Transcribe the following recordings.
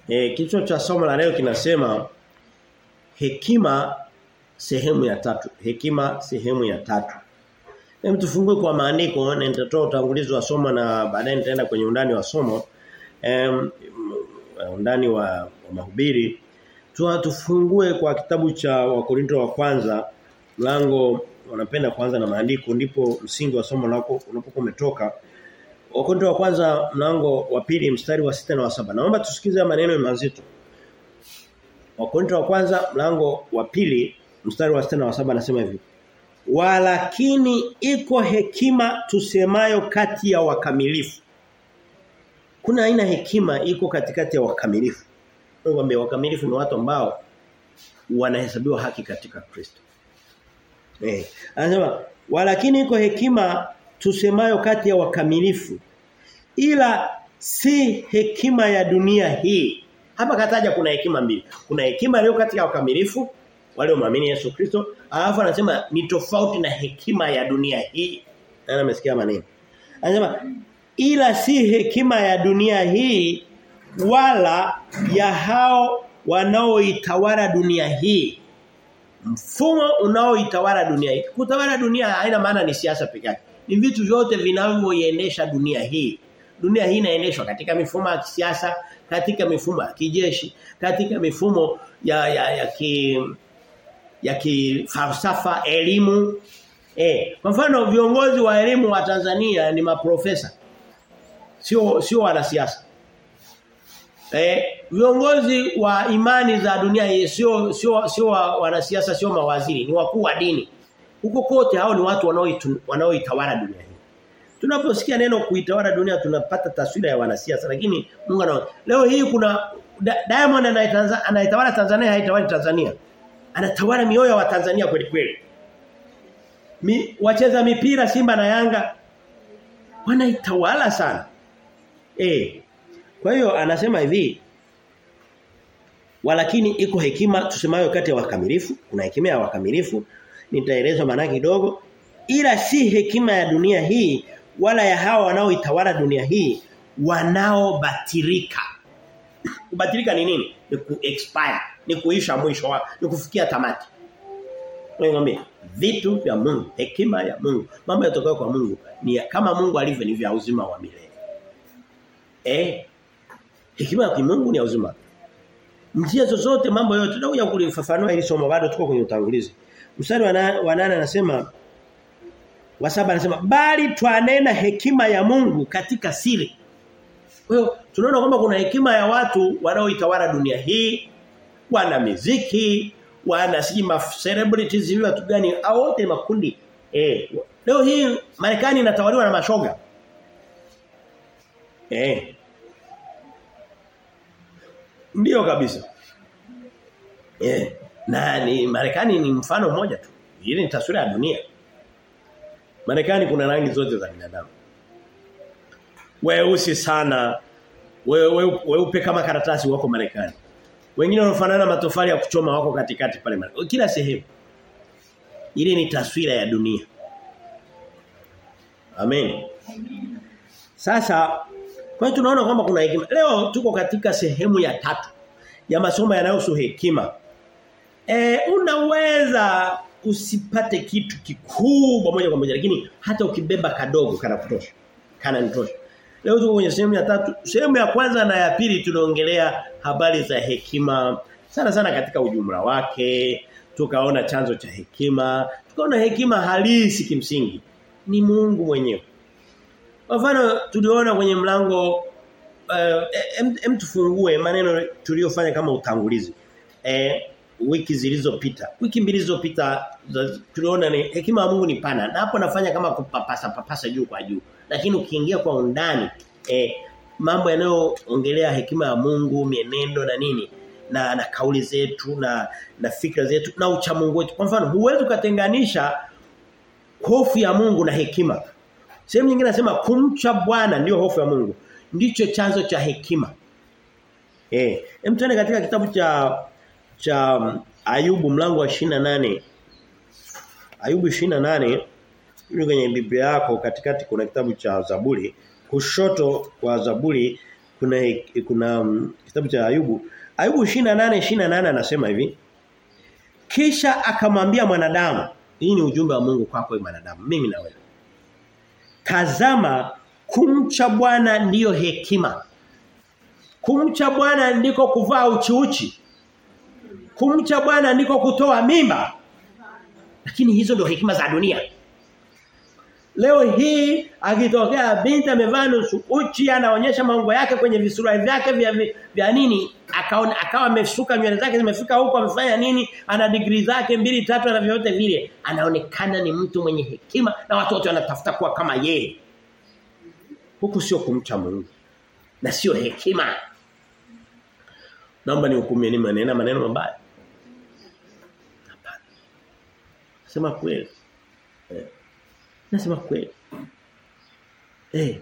E, kichwa cha somo la leo kinasema hekima sehemu ya tatu. Hekima sehemu ya tatu. Hem tufungue kwa maandiko na nitatoa utangulizi wa somo na baadaye nitaenda kwenye undani wa somo. Em undani wa, wa mahubiri. Tuwa tufungue kwa kitabu cha Wakorinto wa kwanza mlango wanapenda kuanza na maandiko ndipo msingi wa somo lako unapokuwa umetoka. Wakorinto wa kwanza mlango wa pili mstari wa sita na wa saba. Naomba tusikize maneno mazito. Wakorinto wa kwanza mlango wa pili mstari wa sita na wa saba anasema hivi. Walakini iko hekima tusemayo kati ya wakamilifu. Kuna aina hekima iko katikati ya wakamilifu. Ngombe wakamilifu ni watu ambao wanahesabiwa haki katika Kristo. Eh, anasema walakini iko hekima tusemayo kati ya wakamilifu ila si hekima ya dunia hii. Hapa kataja kuna hekima mbili. Kuna hekima iliyo kati ya wakamilifu wale waamini Yesu Kristo, alafu anasema ni tofauti na hekima ya dunia hii. Na amesikia maneno. Anasema ila si hekima ya dunia hii wala ya hao wanaoitawala dunia hii. Mfumo unaoitawala dunia hii. Kutawala dunia haina maana ni siasa pekee yake. Ni vitu vyote vinavyoiendesha dunia hii. Dunia hii inaendeshwa katika mifumo ya kisiasa, katika mifumo ya kijeshi, katika mifumo ya ya ya ki ya kifalsafa, elimu. Eh, kwa mfano viongozi wa elimu wa Tanzania ni maprofesa. Sio sio wanasiasa. Eh, viongozi wa imani za dunia hii sio sio sio wanasiasa, sio mawaziri, ni wakuu wa dini. Huko kote hao ni watu wanaoitawala dunia hii. Tunaposikia neno kuitawala dunia tunapata taswira ya wanasiasa lakini Mungu anaona. Leo hii kuna Diamond anaitawala Tanzania haitawali Tanzania. Anatawala mioyo ya Watanzania kweli kweli. Mi, wacheza mipira Simba na Yanga wanaitawala sana. Eh. Kwa hiyo anasema hivi walakini iko hekima tusemayo kati ya wakamilifu, kuna hekima ya wakamilifu nitaeleza maana kidogo ila si hekima ya dunia hii wala ya hawa wanaoitawala dunia hii wanaobatirika. Kubatirika ni nini? Ni ku expire, ni kuisha mwisho wa, ni kufikia tamati. Ngombe vitu vya Mungu, hekima ya Mungu, mambo yatokayo kwa Mungu ni kama Mungu alivyo ni vya uzima wa milele. Eh? Hekima ya Mungu ni ya uzima. Njia zozote mambo yote tunakuja kulifafanua ili somo bado tuko kwenye utangulizi. Mstari wa nane anasema wa saba anasema bali twanena hekima ya Mungu katika siri. Kwa hiyo tunaona kwamba kuna hekima ya watu wanaoitawala dunia hii, wana muziki, wana sima celebrities hivi watu gani au wote makundi. Eh, leo hii Marekani inatawaliwa na mashoga. Eh. Ndio kabisa. Eh, na ni Marekani ni mfano mmoja tu. Hili ni taswira ya dunia. Marekani kuna rangi zote za binadamu. Weusi sana. Weupe we, we, we kama karatasi wako Marekani. Wengine wanafanana matofali ya kuchoma wako katikati pale Marekani. Kila sehemu. Ile ni taswira ya dunia. Amen. Sasa kwa hiyo tunaona kwamba kuna hekima. Leo tuko katika sehemu ya tatu ya masomo yanayohusu hekima. E, unaweza usipate kitu kikubwa moja kwa moja lakini hata ukibeba kadogo kana kutosha. Kana nitosha. Leo tuko kwenye sehemu ya tatu. Sehemu ya kwanza na ya pili tunaongelea habari za hekima sana sana katika ujumla wake. Tukaona chanzo cha hekima, tukaona hekima halisi kimsingi ni Mungu mwenyewe. Kwa mfano tuliona kwenye mlango uh, em, em tufungue maneno tuliyofanya kama utangulizi. Eh wiki zilizopita. Wiki mbili zilizopita tuliona ni hekima ya Mungu ni pana. Na hapo nafanya kama kupapasa papasa juu kwa juu. Lakini ukiingia kwa undani eh, mambo yanayoongelea hekima ya Mungu, mienendo na nini na na kauli zetu na na fikra zetu na uchamungu wetu. Kwa mfano, huwezi kutenganisha hofu ya Mungu na hekima. Sehemu nyingine nasema kumcha Bwana ndio hofu ya Mungu. Ndicho chanzo cha hekima. Eh, hem tuende katika kitabu cha cha Ayubu mlango wa 28. Ayubu 28 Ili kwenye Biblia yako katikati kuna kitabu cha Zaburi, kushoto kwa Zaburi kuna kuna um, kitabu cha Ayubu Ayubu 28 28 anasema hivi kisha akamwambia mwanadamu hii ni ujumbe wa Mungu kwako mwanadamu mimi na wewe Tazama kumcha Bwana ndiyo hekima Kumcha Bwana ndiko kuvaa uchiuchi Kumcha Bwana ndiko kutoa mimba lakini hizo ndio hekima za dunia Leo hii akitokea binti amevaa nusu uchi anaonyesha maungo yake kwenye visura vyake vya, vya, vya nini akaona akawa amesuka nywele zake zimefika huko amefanya nini ana degree zake mbili tatu na vyote vile anaonekana ni mtu mwenye hekima na watu wote wanatafuta kuwa kama yeye huku sio kumcha Mungu na sio hekima naomba nihukumie ni maneno maneno mabaya hapana sema kweli eh. Nasema kweli. Eh.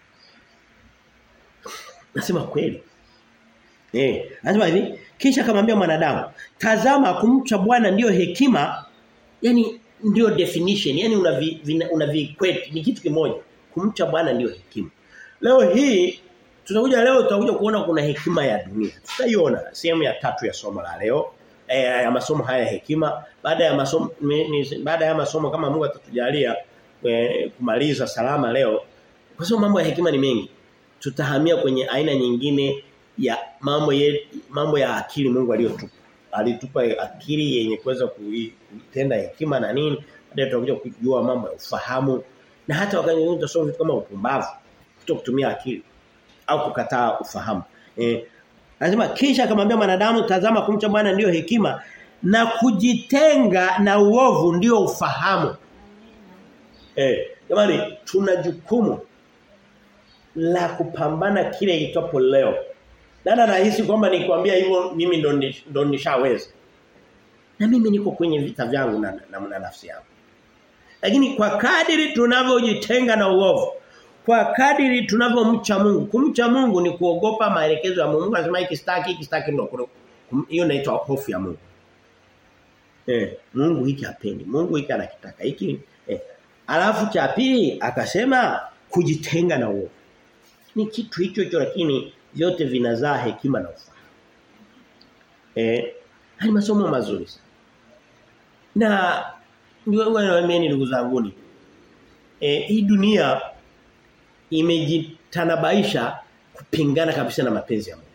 Nasema kweli. Eh, anasema hivi, kisha akamwambia mwanadamu, tazama kumcha Bwana ndiyo hekima, yani ndiyo definition, yani unavi unavi ni kitu kimoja. Kumcha Bwana ndiyo hekima. Leo hii tutakuja leo tutakuja kuona kuna hekima ya dunia. Tutaiona sehemu ya tatu ya somo la leo. Eh, ya masomo haya ya hekima baada ya masomo baada ya masomo kama Mungu atatujalia e, kumaliza salama leo kwa sababu mambo ya hekima ni mengi tutahamia kwenye aina nyingine ya mambo ye, mambo ya akili Mungu aliyotupa alitupa akili yenye kuweza kutenda hekima na nini baadaye tutakuja kujua mambo ya ufahamu na hata wakati mwingine tutasoma vitu kama upumbavu kutokutumia akili au kukataa ufahamu eh Anasema kisha akamwambia mwanadamu tazama kumcha Bwana ndiyo hekima na kujitenga na uovu ndiyo ufahamu. Eh, jamani tuna jukumu la kupambana kile itopo leo. Nana nahisi kwamba nikwambia hivyo mimi ndo ndo nishaweza. Na mimi niko kwenye vita vyangu na, na, na nafsi yangu. Lakini kwa kadiri tunavyojitenga na uovu, kwa kadiri tunavyomcha Mungu, kumcha Mungu ni kuogopa maelekezo ya Mungu. Mungu anasema hiki sitaki, hiki sitaki ndo hiyo inaitwa hofu ya Mungu. Eh, Mungu hiki hapendi. Mungu hiki anakitaka. Hiki eh. Alafu cha pili akasema kujitenga na uovu. Ni kitu hicho hicho lakini vyote vinazaa hekima na ufahamu. Eh, hali masomo mazuri sana. Na ndio wanaamini ndugu zangu eh hii dunia imejitanabaisha kupingana kabisa na mapenzi ya Mungu.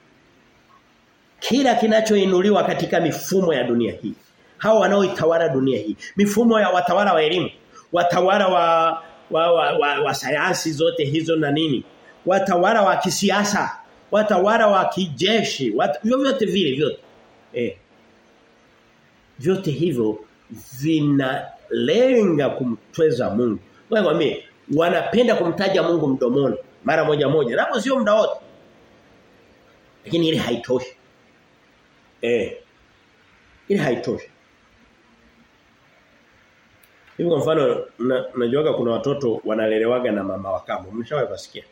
Kila kinachoinuliwa katika mifumo ya dunia hii hao wanaoitawala dunia hii mifumo ya watawala wa elimu watawala wa wa, wa, wa, wa sayansi zote hizo na nini watawala wa kisiasa watawala wa kijeshi wat, vyote vile vyote eh vyote hivyo vinalenga kumtweza Mungu wewe mwambie wanapenda kumtaja Mungu mdomoni mara moja moja napo sio muda wote lakini ile haitoshi eh ile haitoshi Hivi kwa mfano unajuaga kuna watoto wanalelewaga na mama wa kambo. Mshawahi kusikia?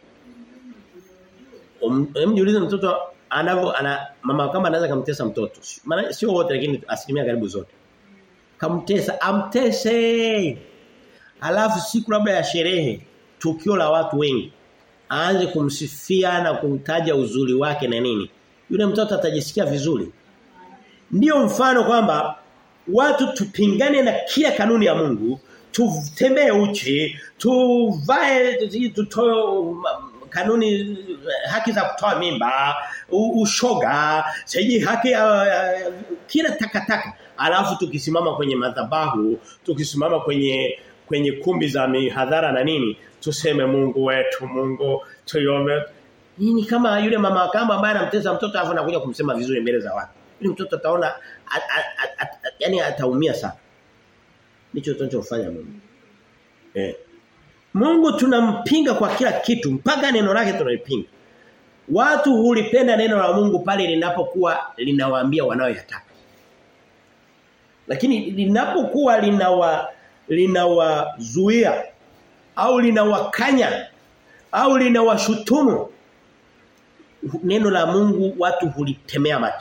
Mjiulize mtoto anavyo ana mama wa kambo anaweza kumtesa mtoto. Maana sio wote lakini asilimia karibu zote. Kamtesa, amtese. Alafu siku labda ya sherehe, tukio la watu wengi, aanze kumsifia na kumtaja uzuri wake na nini. Yule mtoto atajisikia vizuri. Ndiyo mfano kwamba watu tupingane na kila kanuni ya Mungu, tutembee uchi, tuvae tutoe kanuni haki za kutoa mimba, ushoga, siji haki uh, kila takataka. Alafu tukisimama kwenye madhabahu, tukisimama kwenye kwenye kumbi za mihadhara na nini, tuseme Mungu wetu, Mungu tuiombe. Nini kama yule mama kama ambaye anamtesa mtoto afu anakuja kumsema vizuri mbele za watu. Yule mtoto ataona yani ataumia sana. Ndicho tunachofanya Mungu. Eh. Mungu tunampinga kwa kila kitu mpaka neno lake tunalipinga. Watu hulipenda neno la Mungu pale linapokuwa linawaambia wanaoyataka. Lakini linapokuwa linawa linawazuia au linawakanya au linawashutumu neno la Mungu watu hulitemea mate.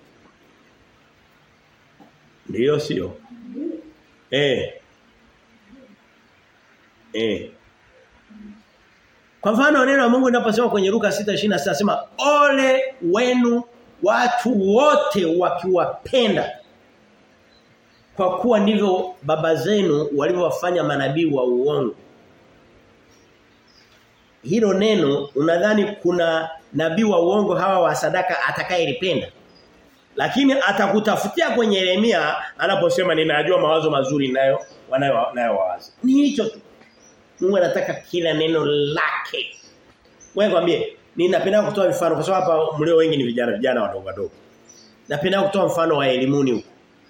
Ndiyo sio? Eh. Eh. Kwa mfano neno la Mungu linaposema kwenye Luka 6:26 nasema ole wenu watu wote wakiwapenda kwa kuwa ndivyo baba zenu walivyowafanya manabii wa uongo. Hilo neno unadhani kuna nabii wa uongo hawa wa sadaka atakayelipenda? Lakini atakutafutia kwenye Yeremia anaposema ninajua mawazo mazuri nayo wanayo nayo wawazi. Ni hicho tu. Mungu anataka kila neno lake. Wewe kwambie ninapenda kutoa mifano kwa sababu hapa mlio wengi ni vijana vijana wadogo wadogo. Napenda kutoa mfano wa elimuni huko.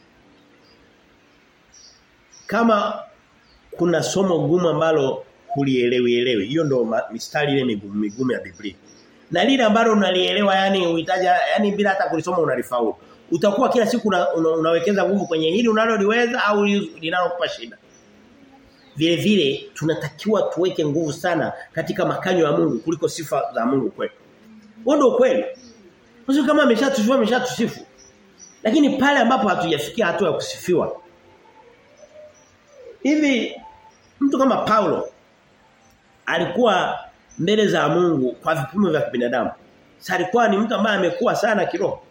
Kama kuna somo gumu ambalo hulielewi elewi, hiyo ndo mistari ile migumu migumu ya Biblia. Na lile ambalo unalielewa yani uhitaji yani bila hata kulisoma unalifaulu. Utakuwa kila siku una, una, unawekeza nguvu kwenye hili unaloliweza au linalokupa shida. Vile vile tunatakiwa tuweke nguvu sana katika makanyo ya Mungu kuliko sifa za Mungu kwetu. Huo ndio kweli. Sio kama ameshatusifu ameshatusifu. Lakini pale ambapo hatujafikia hatua ya kusifiwa. Hivi mtu kama Paulo alikuwa mbele za Mungu kwa vipimo vya kibinadamu. Sasa alikuwa ni mtu ambaye amekuwa sana kiroho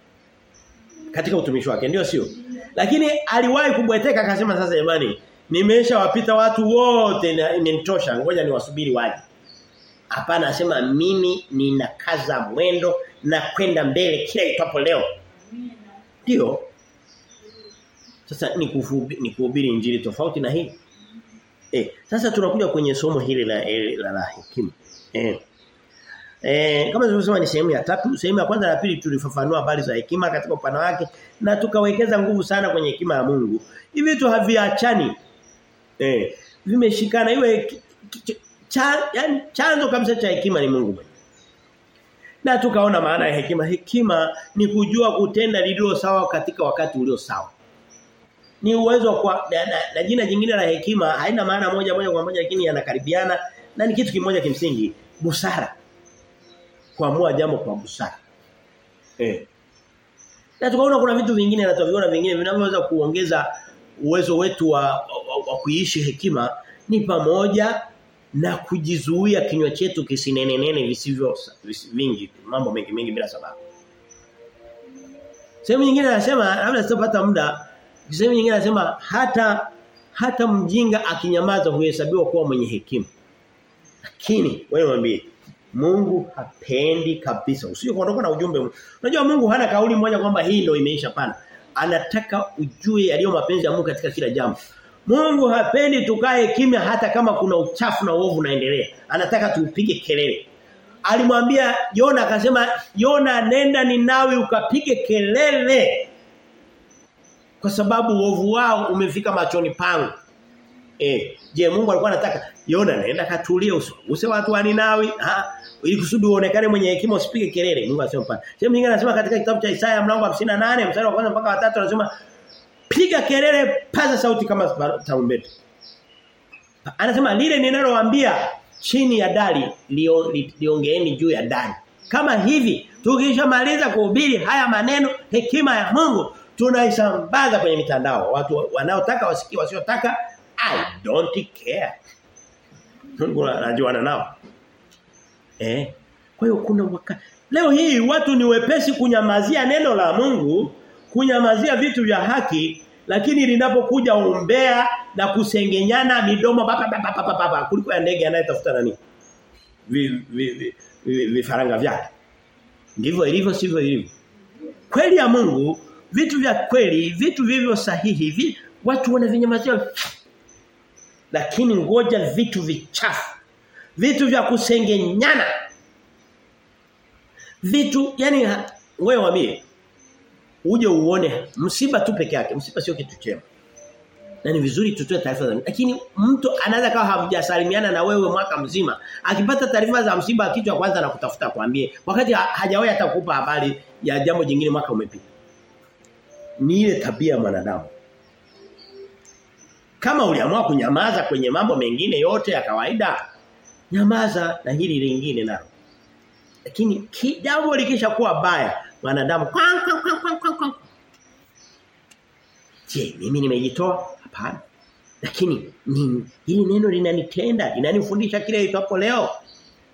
katika utumishi wake ndio sio lakini aliwahi kubweteka akasema sasa jamani nimeshawapita watu wote imenitosha ngoja niwasubiri waje hapana anasema mimi ninakaza mwendo na kwenda mbele kila itapo leo ndio sasa ni kuhubiri ni kuhubiri injili tofauti na hii eh sasa tunakuja kwenye somo hili la la, la hekima eh Eh kama tulivyosema ni sehemu ya tatu, sehemu ya kwanza na pili tulifafanua habari za hekima katika upana wake na tukawekeza nguvu sana kwenye hekima ya Mungu. Hivi vitu haviachani. Eh vimeshikana iwe cha, yani chanzo kabisa cha hekima ni Mungu mwenyewe. Na tukaona maana ya hekima. Hekima ni kujua kutenda lililo sawa katika wakati ulio sawa. Ni uwezo kwa na, na, na jina jingine la hekima haina maana moja moja kwa moja lakini yanakaribiana na ni kitu kimoja kimsingi busara kuamua jambo kwa busara. Eh. Na tukaona kuna vitu vingine na tuviona vingine vinavyoweza kuongeza uwezo wetu wa, wa, wa kuishi hekima ni pamoja na kujizuia kinywa chetu kisinenenene visivyo vingi mambo mengi mengi bila sababu. Sehemu nyingine anasema labda sitapata muda sehemu nyingine anasema hata hata mjinga akinyamaza huhesabiwa kuwa mwenye hekima. Lakini wewe mwambie Mungu hapendi kabisa. Usije kuondoka na ujumbe. Unajua Mungu hana kauli moja kwamba hii ndio imeisha pana. Anataka ujue yaliyo mapenzi ya Mungu katika kila jambo. Mungu hapendi tukae kimya hata kama kuna uchafu na uovu unaendelea. Anataka tuupige kelele. Alimwambia Yona akasema Yona nenda Ninawi ukapige kelele. Kwa sababu uovu wao umefika machoni pangu. Eh, je Mungu alikuwa anataka Yona naenda katulie uso. Use watu wa Ninawi, ha, ili kusudi uonekane mwenye hekima usipige kelele. Mungu anasema pana. Sehemu nyingine anasema katika kitabu cha Isaya mlango wa 58 mstari wa kwanza mpaka wa 3 anasema piga kelele, paza sauti kama tarumbeta. Anasema lile ninalowaambia chini ya dari liongeeni li, juu ya dari. Kama hivi tukishamaliza kuhubiri haya maneno hekima ya Mungu tunaisambaza kwenye mitandao. Watu wanaotaka wasikie wasiotaka I don't care. Mungu anajuana nao. Eh? Kwa hiyo kuna waka... Leo hii watu ni wepesi kunyamazia neno la Mungu, kunyamazia vitu vya haki, lakini linapokuja umbea na kusengenyana midomo baba baba baba baba kuliko ya ndege anayetafuta nani? Vifaranga vi, vi, vi, vyake. Ndivyo ilivyo sivyo ilivyo. Kweli ya Mungu, vitu vya kweli, vitu vivyo sahihi, vi, watu wanavinyamazia lakini ngoja vitu vichafu vitu vya kusengenyana vitu yani wewe wamie uje uone msiba tu peke yake msiba sio kitu chema na ni vizuri tutoe taarifa za lakini mtu anaweza kawa hajasalimiana na wewe mwaka mzima akipata taarifa za msiba kitu cha kwanza anakutafuta kwambie wakati hajawahi hata kukupa habari ya jambo jingine mwaka umepita ni ile tabia ya mwanadamu kama uliamua kunyamaza kwenye mambo mengine yote ya kawaida, nyamaza na hili lingine nalo. Lakini jambo likisha kuwa baya, wanadamu kwang kwang kwang kwang kwang. kwang. Je, mimi nimejitoa? Hapana. Lakini ni hili neno linanitenda, linanifundisha kile itapo leo.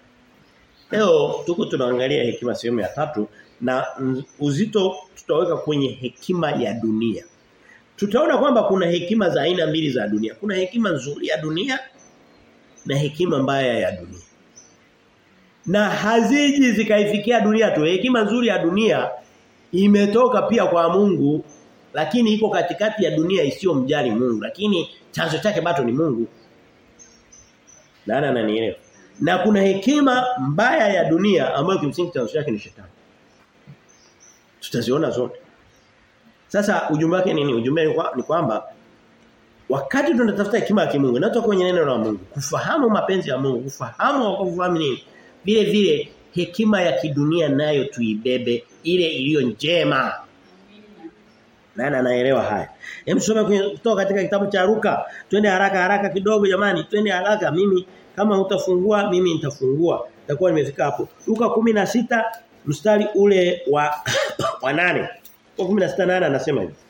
Leo tuko tunaangalia hekima sehemu ya tatu na uzito tutaweka kwenye hekima ya dunia. Tutaona kwamba kuna hekima za aina mbili za dunia. Kuna hekima nzuri ya dunia na hekima mbaya ya dunia. Na haziji zikaifikia dunia tu. Hekima nzuri ya dunia imetoka pia kwa Mungu lakini iko katikati ya dunia isiyomjali Mungu lakini chanzo chake bado ni Mungu. Nani ananielewa? Na kuna hekima mbaya ya dunia ambayo kimsingi chanzo chake ni shetani. Tutaziona zote. Sasa ujumbe wake nini? Ujumbe ni kwamba wakati tunatafuta hekima ya kimungu inatoka kwenye neno la Mungu, kufahamu mapenzi ya Mungu, kufahamu wakofahamu nini? Vile vile hekima ya kidunia nayo tuibebe ile iliyo njema. Nani anaelewa haya? Hem tusome kutoka katika kitabu cha Luka. Twende haraka haraka kidogo jamani, twende haraka mimi kama hutafungua mimi nitafungua. Nitakuwa nimefika hapo. Luka 16 mstari ule wa wa 8. Kwa 16 anasema hivi.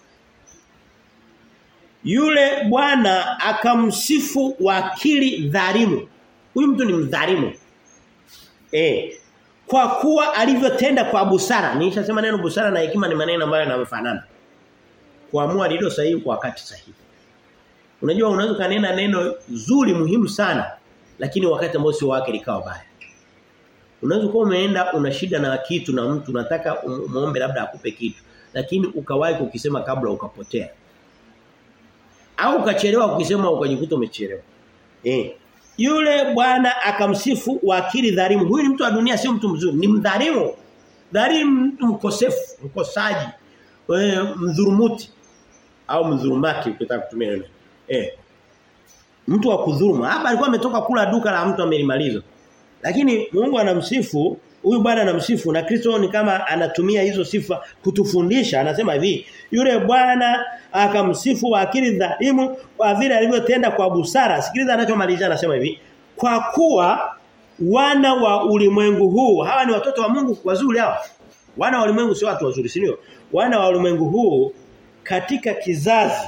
Yule bwana akamsifu wakili dhalimu. Huyu mtu ni mdhalimu. Eh. Kwa kuwa alivyotenda kwa busara. Nilishasema neno busara na hekima ni maneno ambayo yanafanana. Kuamua lilo sahihi kwa wakati sahihi. Unajua unaweza kanena neno zuri muhimu sana lakini wakati ambao sio wake likawa baya. Unaweza kuwa umeenda una shida na kitu na mtu unataka muombe labda akupe kitu lakini ukawahi kukisema kabla ukapotea. Au ukachelewa kukisema ukajikuta umechelewa. Eh. Yule bwana akamsifu wakili dhalimu. Huyu ni mtu wa dunia sio mtu mzuri, ni mdhalimu. Dhalimu mtu mkosefu, mkosaji. Eh mdhurumuti au mdhurumaki ukitaka kutumia neno. Eh. Mtu wa kudhuluma. Hapa alikuwa ametoka kula duka la mtu amelimaliza. Lakini Mungu anamsifu, huyu bwana anamsifu na Kristo ni kama anatumia hizo sifa kutufundisha. Anasema hivi, yule bwana akamsifu akili dhalimu kwa vile alivyotenda kwa busara. Sikiliza anachomalizia anasema hivi, kwa kuwa wana wa ulimwengu huu, hawa ni watoto wa Mungu wazuri hawa. Wana wa ulimwengu sio watu wazuri, si ndio? Wana wa ulimwengu huu katika kizazi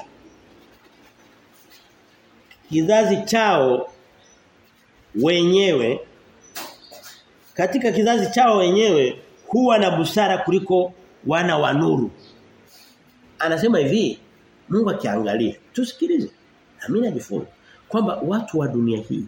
kizazi chao wenyewe katika kizazi chao wenyewe huwa na busara kuliko wana wa nuru. Anasema hivi, Mungu akiangalia, tusikilize. Na mimi najifunza kwamba watu wa dunia hii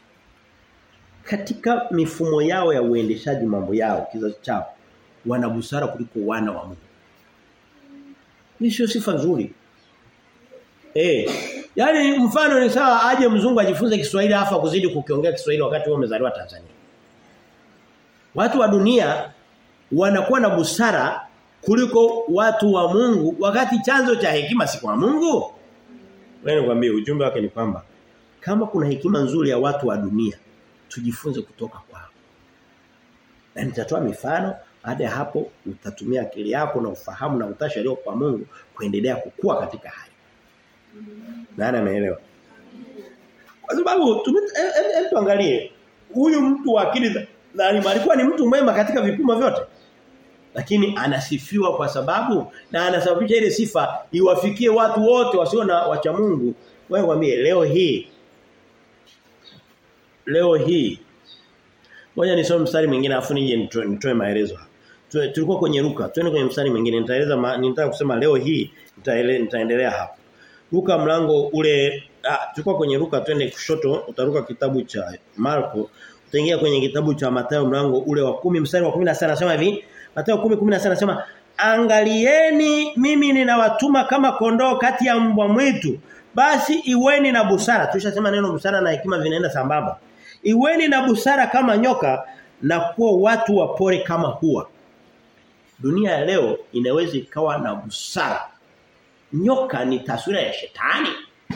katika mifumo yao ya uendeshaji mambo yao kizazi chao wana busara kuliko wana wa Mungu. Hii sio sifa nzuri. Eh, Yaani mfano ni sawa aje mzungu ajifunze Kiswahili afa kuzidi kukiongea Kiswahili wakati wewe umezaliwa Tanzania. Watu wa dunia wanakuwa na busara kuliko watu wa Mungu wakati chanzo cha hekima si kwa Mungu. Wewe nikwambie ujumbe wake ni kwamba kama kuna hekima nzuri ya watu wa dunia tujifunze kutoka kwao. Na nitatoa mifano baada ya hapo utatumia akili yako na ufahamu na utashi leo kwa Mungu kuendelea kukua katika hali. Nani ameelewa? Kwa sababu hebu tuangalie huyu mtu wa akili dhalimu alikuwa ni mtu mwema katika vipimo vyote. Lakini anasifiwa kwa sababu na anasababisha ile sifa iwafikie watu wote wasio na wacha Mungu. Wewe mwambie leo hii leo hii Ngoja nisome mstari mwingine afu nije nitoe maelezo hapa. Tulikuwa kwenye Luka, twende kwenye mstari mwingine nitaeleza nitaka kusema leo hii nitaendelea hapa. Luka mlango ule ah, tulikuwa kwenye Luka twende kushoto utaruka kitabu cha Marko utaingia kwenye kitabu cha Mathayo mlango ule wa kumi mstari wa 16 anasema hivi Mathayo 10:16 anasema angalieni mimi ninawatuma kama kondoo kati ya mbwa mwitu basi iweni na busara tushasema neno busara na hekima vinaenda sambamba iweni na busara kama nyoka na kuwa watu wapore kama hua dunia ya leo inaweza ikawa na busara nyoka ni taswira ya shetani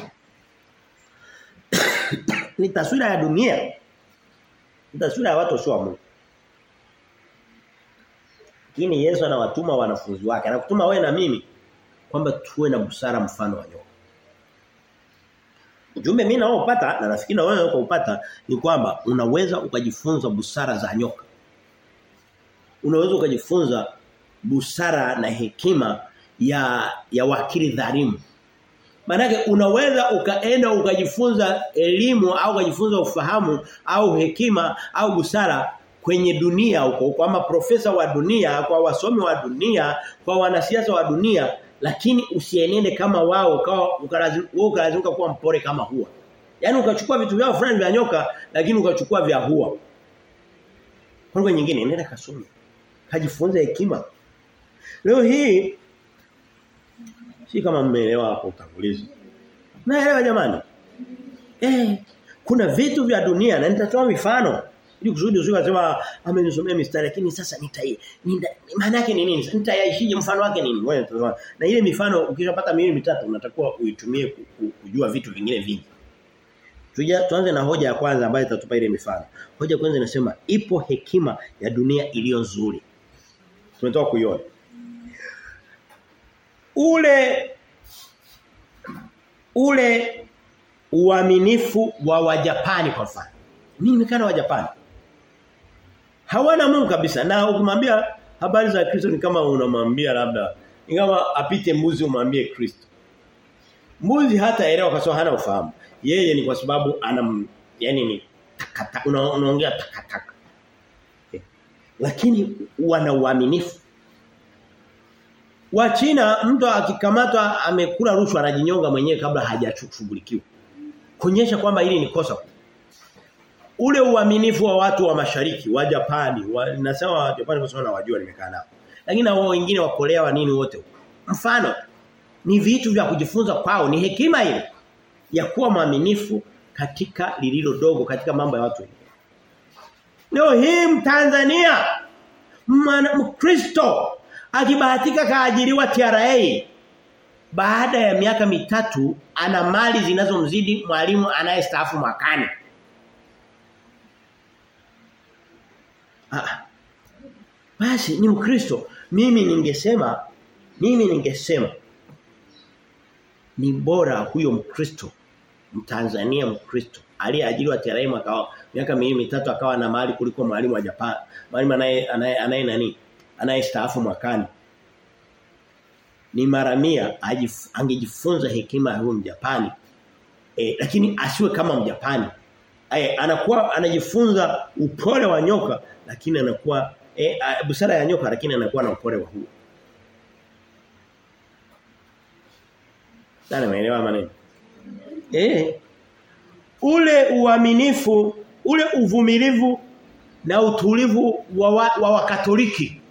ni taswira ya dunia ni taswira ya watu sio wa Mungu lakini Yesu anawatuma wanafunzi wake anakutuma wewe na mimi kwamba tuwe na busara mfano wa nyoka Ujumbe mimi naopata na nafikiri na wewe upata ni kwamba unaweza ukajifunza busara za nyoka. Unaweza ukajifunza busara na hekima ya ya wakili dhalimu. Maanake unaweza ukaenda ukajifunza elimu au ukajifunza ufahamu au hekima au busara kwenye dunia huko kwa maprofesa wa dunia, kwa wasomi wa dunia, kwa wanasiasa wa dunia, lakini usienende kama wao ukawa ukalazimika kuwa mpore kama huwa. Yaani ukachukua vitu vyao fulani vya nyoka lakini ukachukua vya huwa. Kwa lugha nyingine nenda kasome. Kajifunze hekima. Leo hii si kama mmeelewa hapo utangulizi. Naelewa jamani. Eh, kuna vitu vya dunia na nitatoa mifano ili kusudi usije kusema amenisomea mistari lakini sasa nitai maana yake ni nini? Nitayaishije mfano wake nini? Wewe tazama. Na ile mifano ukishapata miwili mitatu unatakiwa uitumie kujua vitu vingine vingi. Tuja tuanze na hoja ya kwanza ambayo itatupa ile mifano. Hoja kwanza inasema ipo hekima ya dunia iliyo nzuri. Tumetoka kuiona. Ule ule uaminifu wa Wajapani kwa mfano. Mimi nimekana wa Japani. Hawana Mungu kabisa na ukimwambia habari za Kristo ni kama unamwambia labda ni kama apite mbuzi umwambie Kristo. Mbuzi hata elewa kwa sababu hana ufahamu. Yeye ni kwa sababu ana yani ni takataka una, unaongea takataka. Eh. Lakini wana uaminifu. Wa China mtu akikamatwa amekula rushwa anajinyonga mwenyewe kabla hajashughulikiwa. Kuonyesha kwamba hili ni kosa. Ule uaminifu wa watu wa mashariki, wa Japani, wa, nasema wa Japani kwa sababu nawajua nimekaa nao. Lakini na wao wengine wa Korea wa nini wote. Mfano ni vitu vya kujifunza kwao, ni hekima ile ya kuwa mwaminifu katika lililo dogo katika mambo ya watu wengine. Leo hii Mtanzania Mkristo akibahatika kaajiriwa TRA baada ya miaka mitatu ana mali zinazomzidi mwalimu anayestaafu mwakani. Ah. Basi ni Mkristo. Mimi ningesema mimi ningesema ni bora huyo Mkristo Mtanzania Mkristo aliyeajiriwa TRA mwaka miaka miwili mitatu akawa na mali kuliko mwalimu wa Japan. Mwalimu anaye anaye nani? Anayestaafu mwakani. Ni mara mia angejifunza hekima ya huyo Mjapani. E, lakini asiwe kama Mjapani. E, anakuwa anajifunza upole wa nyoka lakini anakuwa e, busara ya nyoka lakini anakuwa na upole wa huo. Nani maelewa maneno? Eh. Ule uaminifu, ule uvumilivu na utulivu wa wa, wa wakatoliki.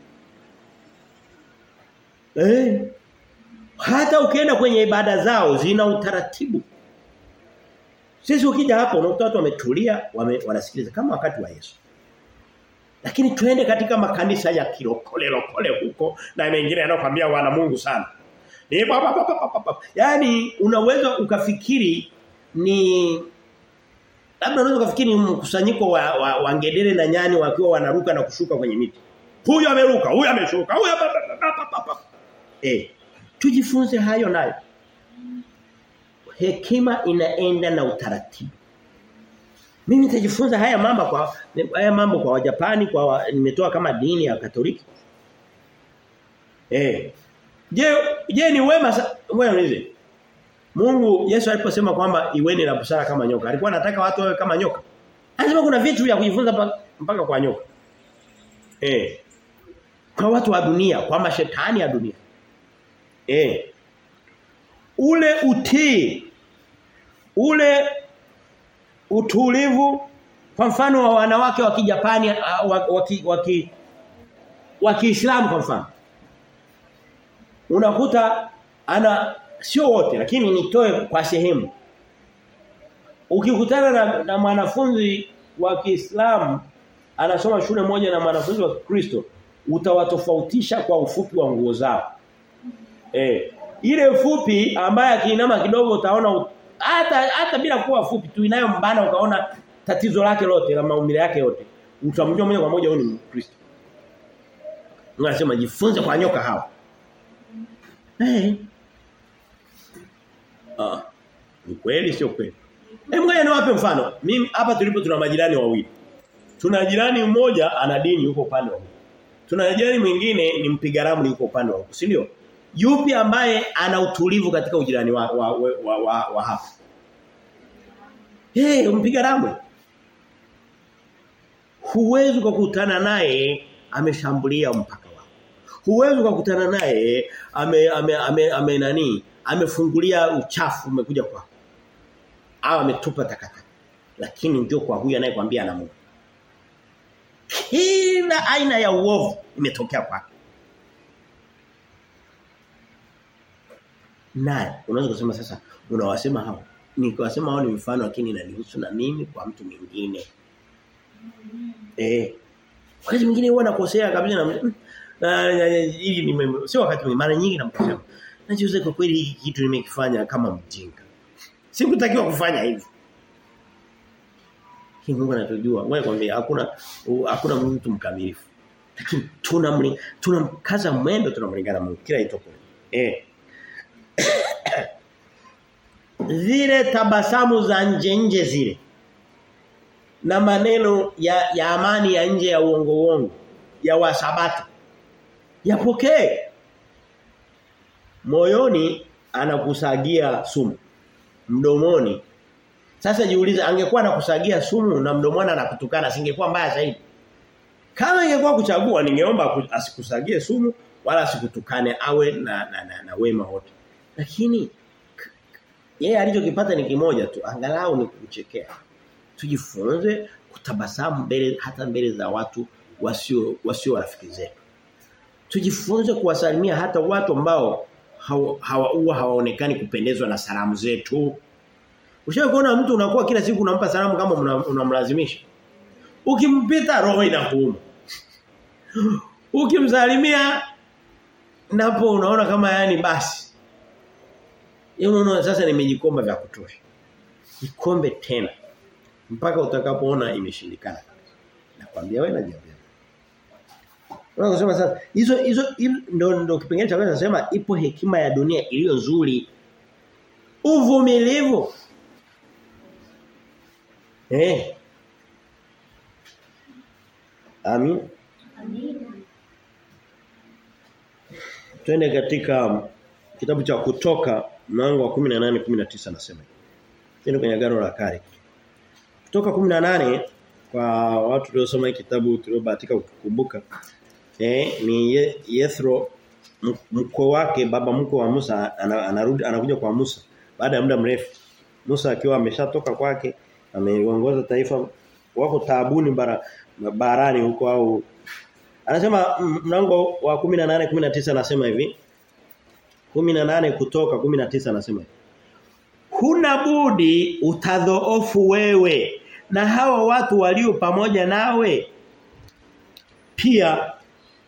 Eh. Hata ukienda kwenye ibada zao zina utaratibu. Sisi ukija hapo unakuta watu wametulia, wame, wanasikiliza kama wakati wa Yesu. Lakini tuende katika makanisa ya kirokole lokole huko na mengine yanayokuambia wana Mungu sana. Ni Yaani unaweza ukafikiri ni labda unaweza ukafikiri ni mkusanyiko wa, wa, wa ngedere na nyani wakiwa wanaruka na kushuka kwenye miti. Huyu ameruka, huyu ameshuka, huyu Eh. Tujifunze hayo nayo. Hekima inaenda na utaratibu. Mimi nitajifunza haya mambo kwa haya mambo kwa Wajapani kwa wa, nimetoa kama dini ya Katoliki. Eh. Je, je ni wema wewe unize. Mungu Yesu aliposema kwamba iweni na busara kama nyoka. Alikuwa anataka watu wawe kama nyoka. Anasema kuna vitu vya kujifunza mpaka kwa nyoka. Eh. Kwa watu wa dunia, kwa mashetani ya dunia. Eh. Ule utii ule utulivu kwa mfano wa wanawake wa Kijapani wa wa wa Kiislamu kwa mfano unakuta ana sio wote lakini nitoe kwa sehemu ukikutana na, na mwanafunzi wa Kiislamu anasoma shule moja na mwanafunzi wa Kristo utawatofautisha kwa ufupi wa nguo zao eh ile fupi ambaye akiinama kidogo utaona hata hata bila kuwa fupi tu inayombana ukaona tatizo lake lote la maumbile yake yote utamjua moja kwa moja huyu ni Mkristo Unasema jifunze kwa nyoka hawa Eh. Ah. Ni kweli sio kweli? Hebu ngoja niwape mfano. Mimi hapa tulipo tuna majirani wawili. Tuna jirani mmoja ana dini yuko upande wa huko. Tuna jirani mwingine ni mpiga ramli yuko upande wa huko, si ndio? Yupi ambaye ana utulivu katika ujirani wa wa, wa, wa, wa, wa hapa? Eh, hey, mpiga ramli. huwezi kukutana naye ameshambulia mpaka wako. Huwezi kukutana naye ame, ame, ame, ame nani amefungulia uchafu umekuja kwako. Au ametupa takataka. Lakini ndio kwa huyu anayekwambia ana Mungu. Kila aina ya uovu imetokea kwake. Naye unaweza kusema sasa unawasema hao. Nikiwasema hao ni mfano lakini inanihusu na mimi kwa mtu mwingine. Eh. Wakati mwingine huwa nakosea kabisa na na hivi ni sio wakati mwingine mara nyingi namkosea. Najiuliza kwa kweli hiki kitu nimekifanya kama mjinga. Sikutakiwa kufanya hivi. Hii Mungu anatujua. Ngoja kwambia hakuna hakuna mtu mkamilifu. Lakini tuna tunamkaza mwendo tunamlingana Mungu kila itoko. Eh. zile tabasamu za nje nje zile na maneno ya, ya amani ya nje ya uongo uongo ya wasabato yapokee moyoni anakusagia sumu mdomoni sasa jiulize angekuwa anakusagia sumu na mdomoni anakutukana singekuwa mbaya zaidi kama ingekuwa kuchagua ningeomba asikusagie sumu wala asikutukane awe na na, na, na wema wote lakini yeye alichokipata ni kimoja tu angalau ni kuchekea tujifunze kutabasamu mbele hata mbele za watu wasio wasio rafiki zetu tujifunze kuwasalimia hata watu ambao hawa hawa, hawaonekani kupendezwa na salamu zetu Ushawahi kuona mtu unakuwa kila siku unampa salamu kama unamlazimisha ukimpita roho inakuuma ukimsalimia napo unaona kama yani basi yeye unaona sasa nimejikomba vya kutosha ikombe tena mpaka utakapoona imeshindikana nakwambia wewe najiambia Unasema sasa hizo hizo ndo ndo kipengele cha kwanza nasema ipo hekima ya dunia iliyo nzuri uvumilivu eh Amin Amin Twende katika kitabu cha kutoka mlango wa 18 19 nasema. Twende kwenye agano la kale. Kutoka 18 kwa watu waliosoma hiki kitabu tuliobahatika kukumbuka eh ni Yethro mkwe wake baba mkwe wa Musa anarudi anakuja kwa Musa baada ya muda mrefu. Musa akiwa ameshatoka kwake ameongoza taifa wako taabuni bara barani huko au Anasema mlango wa 18 19 anasema hivi 18 kutoka 19 anasema hivi Huna budi utadhoofu wewe na hawa watu walio pamoja nawe pia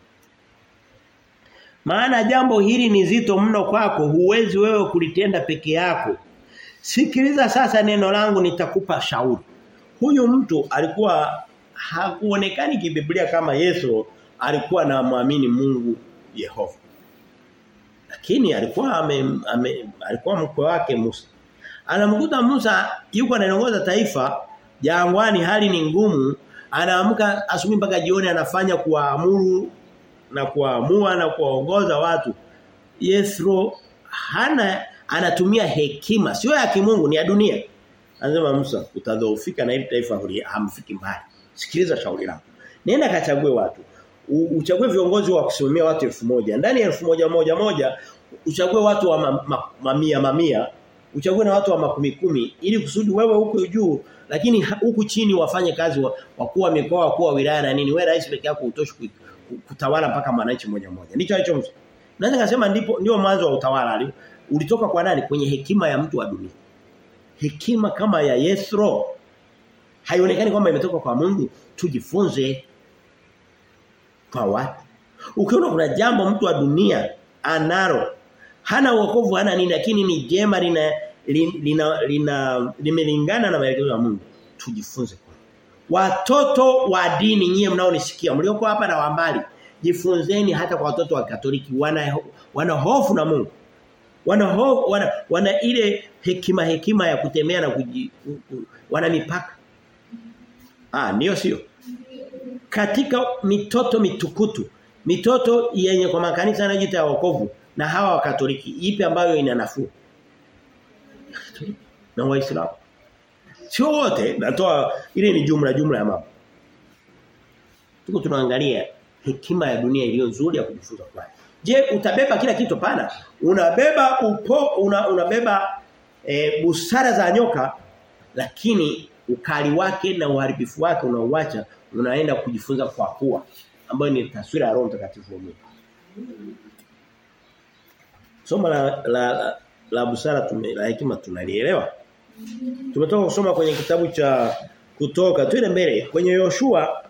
maana jambo hili ni zito mno kwako huwezi wewe kulitenda peke yako sikiliza sasa neno langu nitakupa shauri huyu mtu alikuwa hakuonekani kibiblia kama Yesu alikuwa na muamini Mungu Yehova lakini alikuwa ame, ame, alikuwa mkwe wake Musa anamkuta Musa yuko anaongoza taifa jangwani hali ni ngumu anaamka asubuhi mpaka jioni anafanya kuamuru na kuamua na kuwaongoza watu Yethro hana anatumia hekima sio ya kimungu ni ya dunia anasema Musa utadhoofika na hili taifa hamfiki mbali sikiliza shauri langu nenda kachague watu uchague viongozi wa kusimamia watu elfu moja ndani ya elfu moja moja moja uchague watu wa ma, ma, mamia mamia uchague na watu wa makumi kumi ili kusudi wewe huko juu lakini huku chini wafanye kazi wa, wakuu wa mikoa wakuu wa wilaya na nini wewe rais peke yako utoshi kutawala mpaka mwananchi mmoja mmoja ndicho alicho naweza kusema ndipo ndio mwanzo wa utawala ulitoka kwa nani kwenye hekima ya mtu wa dunia hekima kama ya Yethro haionekani kwamba imetoka kwa Mungu tujifunze kwa watu ukiona kuna jambo mtu wa dunia anaro hana wokovu hana nini lakini ni jema lina lina lina limelingana na maelekezo ya Mungu tujifunze kwa watoto wa dini nyie mnaonisikia mlioko hapa na wambali jifunzeni hata kwa watoto wa Katoliki wana wana hofu na Mungu wana hofu wana, wana ile hekima hekima ya kutembea na kuji, wana mipaka ah ndio sio katika mitoto mitukutu mitoto yenye kwa makanisa yanayojiita ya wokovu na hawa wa Katoliki ipi ambayo ina nafuu na waislamu sio wote natoa ile ni jumla jumla ya mambo Tuko tunaangalia hekima ya dunia iliyo nzuri ya kujifunza kwayo. Je, utabeba kila kitu pana? Unabeba upo una, unabeba e, busara za nyoka lakini ukali wake na uharibifu wake unauacha unaenda kujifunza kwa kuwa ambayo ni taswira ya Roho Mtakatifu wa Mungu. Somo la la, la, la busara tume, la hekima tunalielewa. Tumetoka kusoma kwenye kitabu cha kutoka twende mbele kwenye Yoshua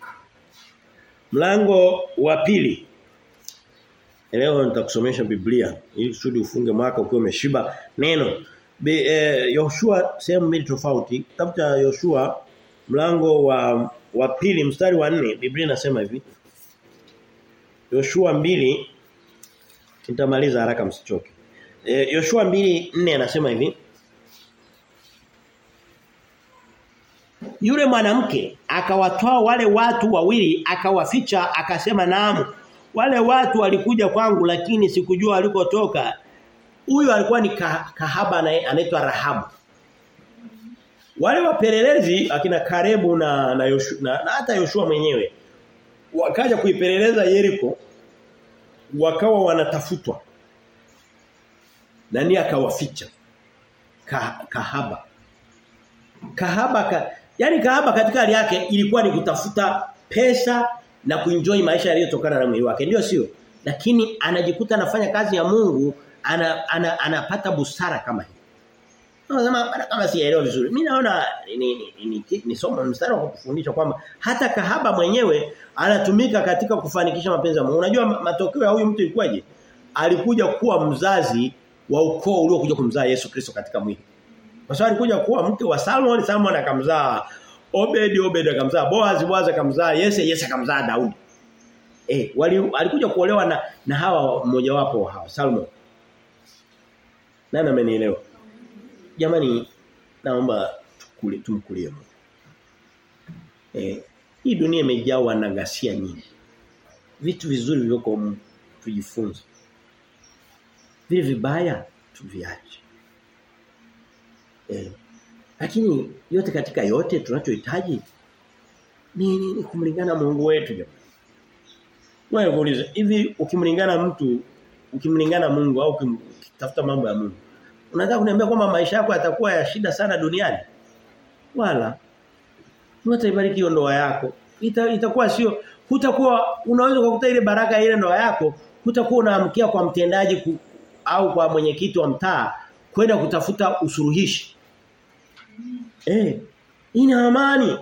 mlango wa pili Leo nitakusomesha Biblia ili kusudi ufunge mwaka ukiwa umeshiba neno. Be, eh, Yoshua sehemu mbili tofauti. Kitabu cha Yoshua mlango wa wa pili mstari wa nne Biblia inasema hivi. Yoshua mbili nitamaliza haraka msichoke. Eh, Yoshua mbili nne anasema hivi. Yule mwanamke akawatoa wale watu wawili akawaficha akasema naamu wale watu walikuja kwangu lakini sikujua walikotoka. Huyo alikuwa ni kahaba anaitwa Rahabu. Wale wapelelezi akina Karebu na na, Yoshua, na, na hata Yoshua mwenyewe wakaja kuipeleleza Yeriko wakawa wanatafutwa. Nani akawaficha? Ka, kahaba. Kahaba ka, yani kahaba katika hali yake ilikuwa ni kutafuta pesa na kuenjoy maisha yaliyotokana na mwili wake ndio sio lakini anajikuta anafanya kazi ya Mungu ana, ana, anapata busara kama hii Nasema kama sielewi vizuri. Mimi naona ni ni, ni, ni, ni somo mstari wa kufundisha kwamba hata kahaba mwenyewe anatumika katika kufanikisha mapenzi ya Mungu. Unajua matokeo ya huyu mtu ilikuwaje? Alikuja kuwa mzazi wa ukoo uliokuja kumzaa Yesu Kristo katika mwili. Kwa sababu alikuja kuwa mke wa Salmon, Salmon akamzaa Obed Obed akamzaa Boaz Boaz akamzaa Yese Yese akamzaa Daudi. Eh wali alikuja kuolewa na na hawa mmoja wapo hawa Salmon. Nani amenielewa? Jamani naomba tukule tumkulie Mungu. Eh hii dunia imejawa na ghasia nyingi. Vitu vizuri vilivyoko tujifunze. Vile vibaya tuviache. Eh lakini yote katika yote tunachohitaji ni, ni, ni kumlingana Mungu wetu jamani. Wewe kuuliza hivi ukimlingana mtu ukimlingana Mungu au ukitafuta mambo ya Mungu unataka kuniambia kwamba maisha yako yatakuwa ya shida sana duniani? Wala Mungu ataibariki hiyo ndoa yako. Ita, itakuwa sio hutakuwa unaweza kukuta ile baraka ile ndoa yako hutakuwa unaamkia kwa mtendaji ku, au kwa mwenyekiti wa mtaa kwenda kutafuta usuluhishi. Eh, ina amani.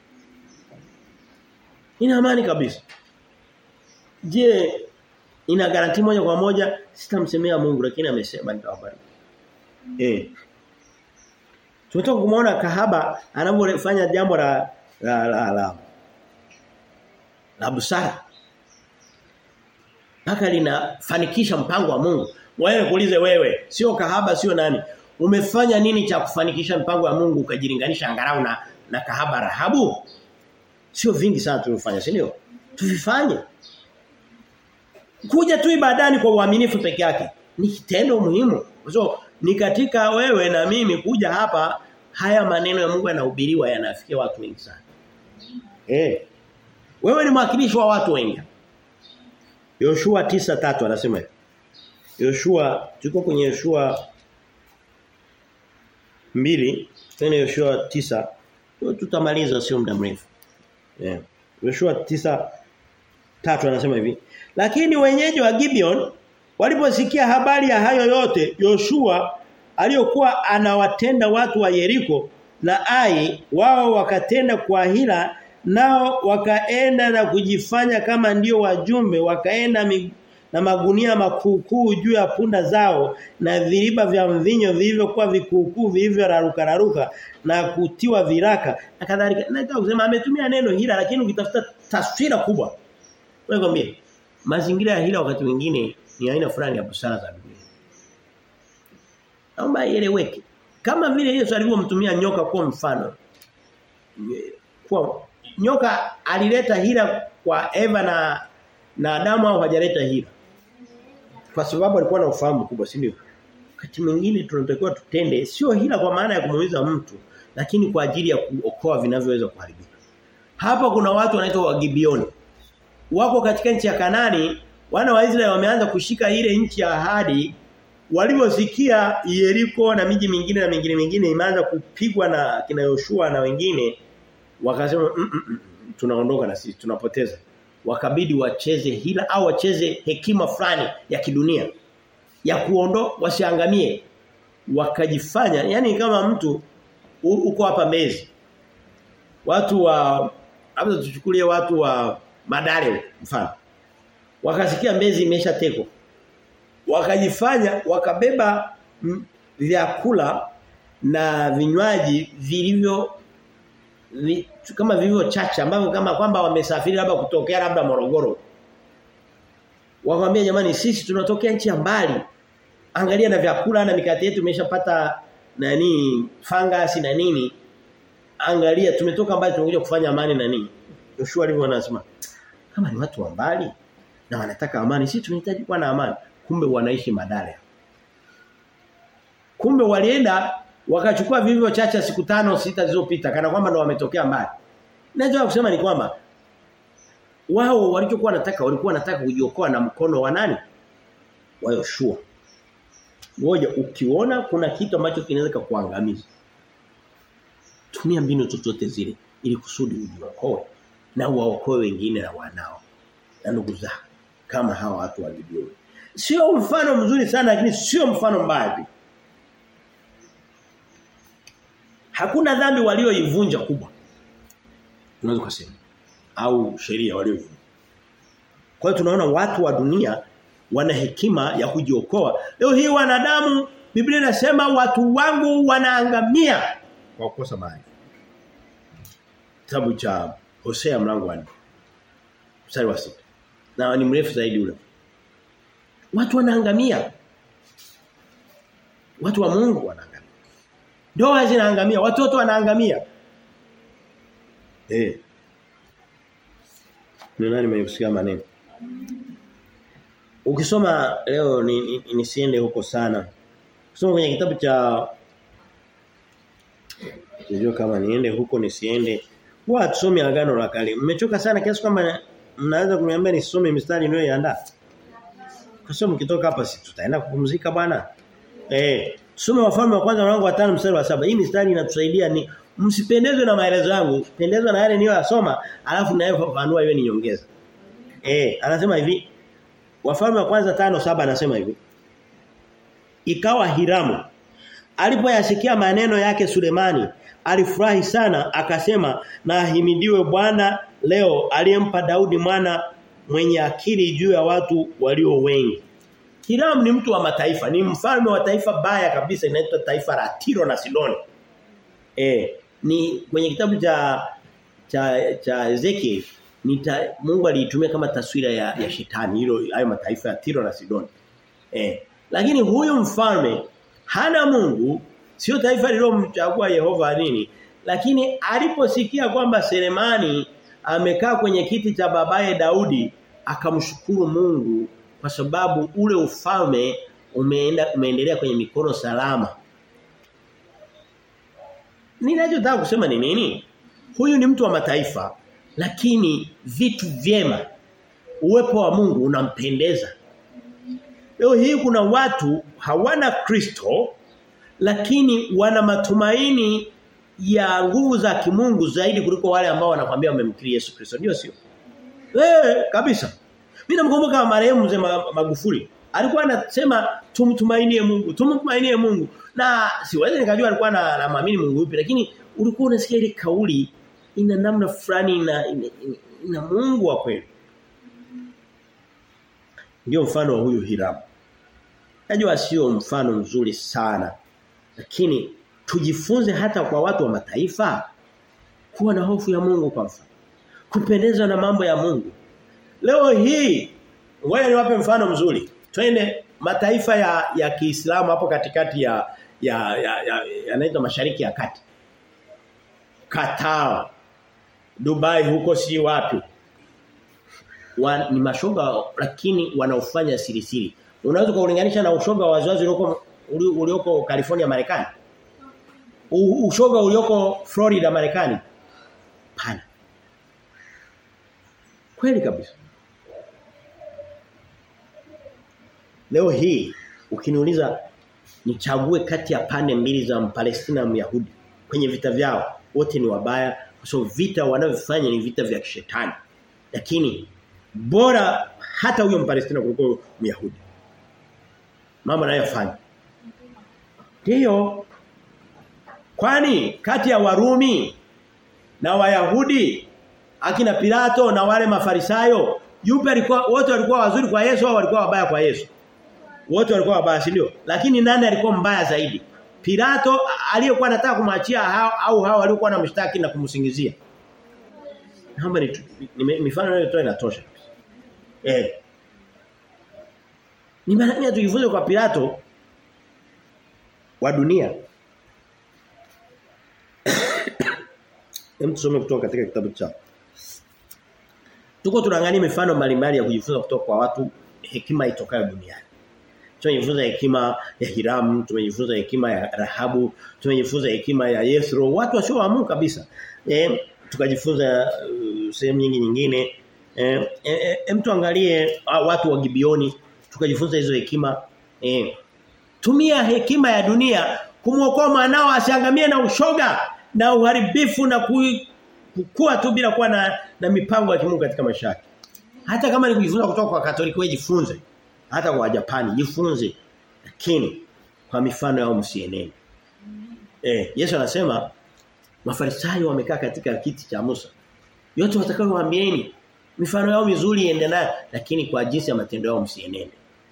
Ina amani kabisa. Je, ina garanti moja kwa moja sitamsemea Mungu lakini amesema nitawabariki. Eh. Tumetoka kumuona kahaba anapofanya jambo la la la la, la busara. Paka linafanikisha mpango wa Mungu. Wewe kuulize wewe, sio kahaba sio nani. Umefanya nini cha kufanikisha mpango wa Mungu ukajilinganisha angalau na na kahaba Rahabu? Sio vingi sana tulifanya, si ndio? Tuvifanye. Kuja tu ibadani kwa uaminifu peke yake ni kitendo muhimu. So ni katika wewe na mimi kuja hapa haya maneno ya Mungu yanahubiriwa yanafikia watu wengi sana. Eh. Wewe ni mwakilishi wa watu wengi. Yoshua 9:3 anasema hivi. Yoshua tuko kwenye Yoshua mbili tena Yoshua tisa tutamaliza sio muda mrefu. Yeah. Yoshua tisa tatu anasema hivi. Lakini wenyeji wa Gibeon waliposikia habari ya hayo yote Yoshua aliyokuwa anawatenda watu wa Yeriko na Ai wao wakatenda kwa hila nao wakaenda na kujifanya kama ndio wajumbe wakaenda na magunia makuukuu juu ya punda zao na viriba vya mvinyo vilivyokuwa vikuukuu vilivyoraruka raruka na kutiwa viraka na kadhalika nataka kusema ametumia neno hila lakini ukitafuta taswira kubwa wewe kwambie mazingira ya hila wakati mwingine ni aina fulani ya busara za dunia naomba ieleweke kama vile Yesu alivyomtumia nyoka kwa mfano kwa nyoka alileta hila kwa Eva na na Adamu au hajaleta hila kwa sababu alikuwa na ufahamu kubwa si ndio wakati mwingine tunatakiwa tutende sio hila kwa maana ya kumuumiza mtu lakini kwa ajili ya kuokoa vinavyoweza kuharibika Hapa kuna watu wanaitwa Wagibioni. Wako katika nchi ya Kanani, wana wa Israeli wameanza kushika ile nchi ya ahadi waliposikia Yeriko na miji mingine na mingine mingine imeanza kupigwa na kina Yoshua na wengine wakasema mm, mm, mm, tunaondoka na sisi tunapoteza wakabidi wacheze hila au wacheze hekima fulani ya kidunia ya kuondo wasiangamie wakajifanya yani kama mtu uko hapa Mbezi watu wa labda tuchukulie watu wa Madare mfano wakasikia Mbezi imeshatekwa wakajifanya wakabeba vyakula na vinywaji vilivyo vi, kama vilivyo chache ambavyo kama kwamba wamesafiri labda kutokea labda Morogoro wakamwambia jamani sisi tunatokea nchi ya mbali angalia na vyakula na mikate yetu imeshapata nani fangasi na nini angalia tumetoka mbali tumekuja kufanya amani na nini Joshua alivyo anasema kama ni watu wa mbali na wanataka amani sisi tunahitaji kuwa na amani kumbe wanaishi madale kumbe walienda wakachukua vivyo chacha siku tano sita zilizopita kana kwamba ndo wametokea mbali Naweza kusema ni kwamba wao walichokuwa wanataka walikuwa wanataka kujiokoa na mkono wa nani? Wa Yoshua. Ngoja ukiona kuna kitu ambacho kinaweza kukuangamiza. Tumia mbinu zozote zile ili kusudi ujiokoe na uwaokoe wengine na wanao na ndugu zako kama hawa watu wa Gibeoni. Sio mfano mzuri sana lakini sio mfano mbaya pia. Hakuna dhambi walioivunja kubwa. Tunaweza kusema au sheria walioivunja. Kwa hiyo tunaona watu wa dunia wana hekima ya kujiokoa. Leo hii wanadamu Biblia inasema watu wangu wanaangamia kwa kukosa maji. Kitabu cha Hosea mlango wa 4. Mstari wa 6. Na ni mrefu zaidi ule. Watu wanaangamia. Watu wa Mungu wanaangamia. Ndoa zinaangamia, watoto wanaangamia. Eh. Ni nani mwenye maneno? Ukisoma leo nisiende ni, ni huko sana. Ukisoma kwenye kitabu cha Sijui kama niende huko nisiende. Huwa tusome agano la kale. Mmechoka sana kiasi kwamba mnaweza kuniambia nisome mistari niliyoiandaa. Kwa sababu mkitoka hapa si tutaenda kupumzika bwana. Eh, tusome wafalme wa kwanza mlango wa 5 mstari wa saba Hii mistari inatusaidia ni msipendezwe na maelezo yangu, pendezwe na yale niliyoyasoma, alafu nayo fafanua iwe ni nyongeza. Eh, anasema hivi. Wafalme wa kwanza tano saba anasema hivi. Ikawa Hiramu alipoyasikia maneno yake Sulemani alifurahi sana akasema na ahimidiwe Bwana leo aliyempa Daudi mwana mwenye akili juu ya watu walio wengi. Hiramu ni mtu wa mataifa, ni mfalme wa taifa baya kabisa inaitwa taifa la Tiro na Sidoni. Eh, ni kwenye kitabu cha cha cha Ezekiel ni ta, Mungu aliitumia kama taswira ya, ya shetani hilo hayo mataifa ya Tiro na Sidoni. Eh, lakini huyu mfalme hana Mungu sio taifa lililomchagua Yehova nini lakini aliposikia kwamba Selemani amekaa kwenye kiti cha babaye Daudi akamshukuru Mungu kwa sababu ule ufalme umeenda umeendelea kwenye mikono salama Ninachotaka kusema ni nini? Huyu ni mtu wa mataifa lakini vitu vyema uwepo wa Mungu unampendeza. Leo hii kuna watu hawana Kristo lakini wana matumaini ya nguvu za kimungu zaidi kuliko wale ambao wanakuambia wamemkiri Yesu Kristo. Ndio sio? Eh kabisa. Mimi namkumbuka marehemu mzee Magufuli. Alikuwa anasema tumtumainie Mungu, tumtumainie Mungu. Na siwezi nikajua alikuwa na, na maamini Mungu yupi lakini ulikuwa unasikia ile kauli ina namna fulani ina, ina, ina, ina Mungu wa kweli. Ndio mfano wa huyu Hiramu. Najua sio mfano mzuri sana. Lakini tujifunze hata kwa watu wa mataifa kuwa na hofu ya Mungu kwa mfano. Kupendezwa na mambo ya Mungu. Leo hii ngoja niwape mfano mzuri. Twende mataifa ya ya Kiislamu hapo katikati ya ya ya, ya yanaitwa Mashariki ya Kati. Qatar, Dubai huko si wapi. Wa, ni mashoga lakini wanaofanya siri siri. Unaweza kulinganisha na ushoga wa wazazi ulioko ulioko California Marekani? Ushoga ulioko Florida Marekani? Pana. Kweli kabisa. Leo hii ukiniuliza nichague kati ya pande mbili za Mpalestina na Myahudi kwenye vita vyao wote ni wabaya kwa sababu vita wanavyofanya ni vita vya kishetani. Lakini bora hata huyo Mpalestina kuliko Myahudi. Mama anayofanya. Ndiyo. Kwani kati ya Warumi na Wayahudi akina Pilato na wale Mafarisayo yupi alikuwa wote walikuwa wazuri kwa Yesu au walikuwa wabaya kwa Yesu? Wote walikuwa wabaya si ndio? Lakini nani alikuwa mbaya zaidi? Pilato aliyekuwa anataka kumwachia hao au hao waliokuwa wanamshtaki na kumsingizia. Naomba ni, ni mifano inayotoa inatosha. Eh. Ni maana tujifunze kwa Pilato wa dunia. Hem tusome kutoka katika kitabu cha Tuko tunaangalia mifano mbalimbali ya kujifunza kutoka kwa watu hekima itokayo duniani. Tumejifunza hekima ya Hiramu, tumejifunza hekima ya Rahabu, tumejifunza hekima ya Yesro, watu wasioamua kabisa. Eh tukajifunza uh, sehemu nyingi nyingine. Eh e, e, mtu angalie uh, watu wa Gibioni, tukajifunza hizo hekima. Eh tumia hekima ya dunia kumuokoa mwanao asiangamie na ushoga na uharibifu na kukua tu bila kuwa na, na mipango ya kimungu katika maisha yake. Hata kama ni kujifunza kutoka kwa Katoliki wewe jifunze. Hata kwa Japani jifunze. Lakini kwa mifano yao msienene. Eh, Yesu anasema Mafarisayo wamekaa katika kiti cha Musa. Yote watakayowaambieni mifano yao mizuri iende nayo lakini kwa jinsi ya matendo yao msienene.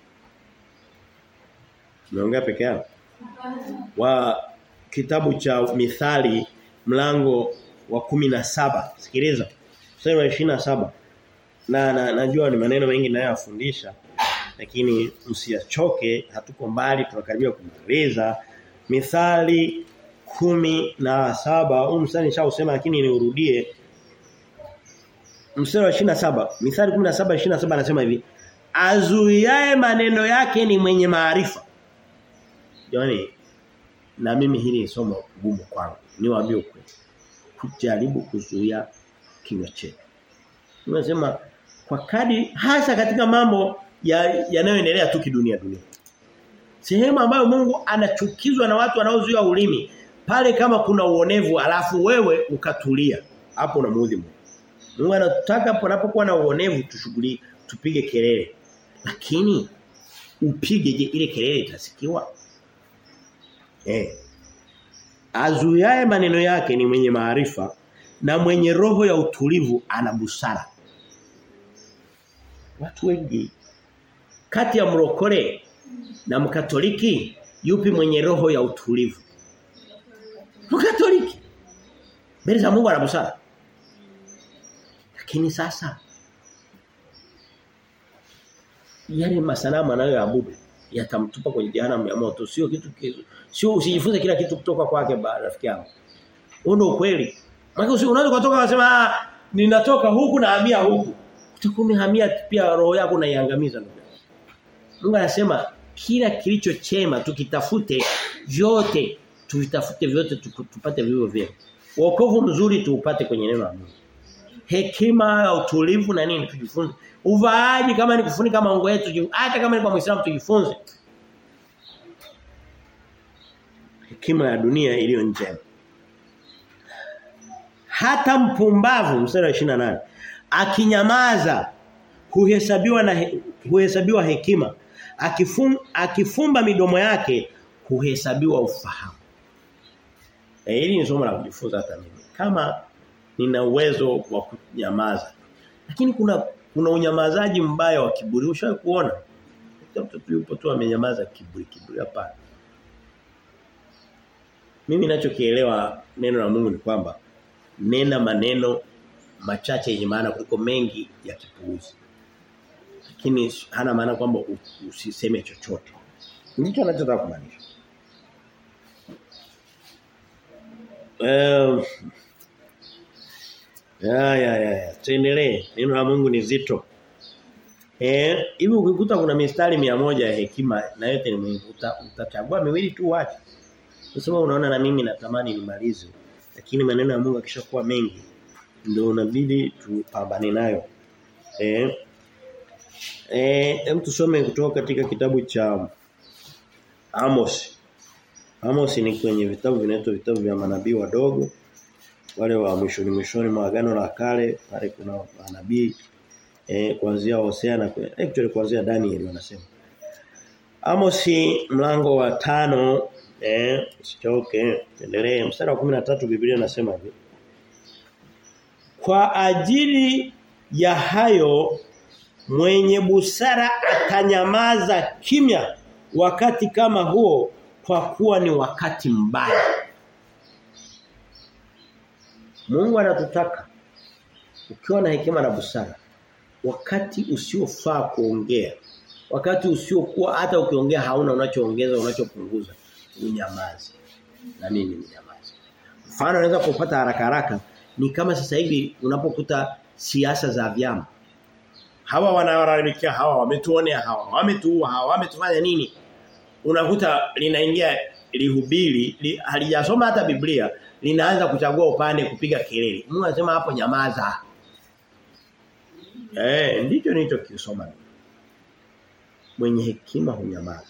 Tumeongea peke yao. Wa kitabu cha Mithali mlango wa kumi na saba Sikiliza. Mstari wa 27. Na, na najua ni maneno mengi nayafundisha lakini msiachoke hatuko mbali tunakaribia kumaliza. Mithali kumi na saba huu mstari nishausema lakini niurudie. Mstari wa 27. Mithali 17 27 anasema hivi. Azuiae maneno yake ni mwenye maarifa. Yaani na mimi hili ni somo gumu kwangu. Niwaambie ukweli. Kujaribu kuzuia kinywa chetu. Tunasema kwa kadi hasa katika mambo yanayoendelea ya tu kidunia dunia. Sehemu ambayo Mungu anachukizwa na watu wanaozuia ulimi pale kama kuna uonevu alafu wewe ukatulia hapo unamuudhi Mungu. Mungu anataka panapokuwa na uonevu tushughuli tupige kelele. Lakini upige je ile kelele itasikiwa? Eh. Azuiaye maneno yake ni mwenye maarifa na mwenye roho ya utulivu ana busara. Watu wengi kati ya mrokore na mkatoliki yupi mwenye roho ya utulivu? Mkatoliki. Mbele za Mungu ana busara. Lakini sasa yale masanamu anayoabudu yatamtupa kwenye jehanamu ya moto sio kitu kizuri. Sio usijifunze kila kitu kutoka kwake rafiki yangu. Huo ndio ukweli. Maana unaweza kutoka unasema ah, ninatoka huku na hamia huku. Utakuwa umehamia pia roho yako unaiangamiza ndugu. Mungu anasema kila kilicho chema tukitafute vyote tuvitafute vyote tupate vivyo vyema. Wokovu mzuri tuupate kwenye neno la Mungu. Hekima, utulivu na nini tujifunze. Uvaaji kama ni kufunika maungo yetu, hata kama ni kwa Muislamu tujifunze. Hekima ya dunia iliyo njema. Hata mpumbavu mstari wa 28 akinyamaza huhesabiwa na he, huhesabiwa hekima akifum, akifumba midomo yake huhesabiwa ufahamu e, hili ni somo la kujifunza hata mimi kama nina uwezo wa kunyamaza lakini kuna kuna unyamazaji mbaya wa kiburi ushawahi kuona mtoto yupo tu amenyamaza kiburi kiburi hapana mimi ninachokielewa neno la Mungu ni kwamba nena maneno machache yenye maana kuliko mengi ya kipuuzi. Lakini hana maana kwamba usiseme chochote. Ndicho anachotaka kumaanisha. Um, ya ya ya tuendelee. Neno la Mungu ni zito. Eh, hivi ukikuta kuna mistari mia moja ya hekima na yote ni muhimu utachagua miwili tu wacha. Unasema unaona na mimi natamani nimalize. Lakini maneno ya Mungu akishakuwa mengi ndio unabidi tupambane nayo. Eh eh hem tusome kutoka katika kitabu cha Amos. Amos ni kwenye vitabu vinaitwa vitabu vya manabii wadogo wale wa mwishoni mwishoni mwa agano la kale pale kuna manabii eh kuanzia Hosea na actually kuanzia Daniel wanasema Amos mlango wa tano eh usichoke endelee mstari wa 13 Biblia inasema hivi Kwa ajili ya hayo mwenye busara atanyamaza kimya wakati kama huo kwa kuwa ni wakati mbaya Mungu anatutaka ukiwa na hekima na busara wakati usiofaa kuongea wakati usiokuwa hata ukiongea hauna unachoongeza unachopunguza unyamaze na mimi ninyamaze mfano unaweza kupata haraka haraka ni kama sasa hivi unapokuta siasa za vyama hawa wanaolalamikia hawa wametuonea hawa wametuua hawa wametufanya nini unakuta linaingia lihubiri li, halijasoma hata Biblia linaanza kuchagua upande kupiga kelele Mungu anasema hapo nyamaza eh ndicho nilichokisoma mwenye hekima hunyamaza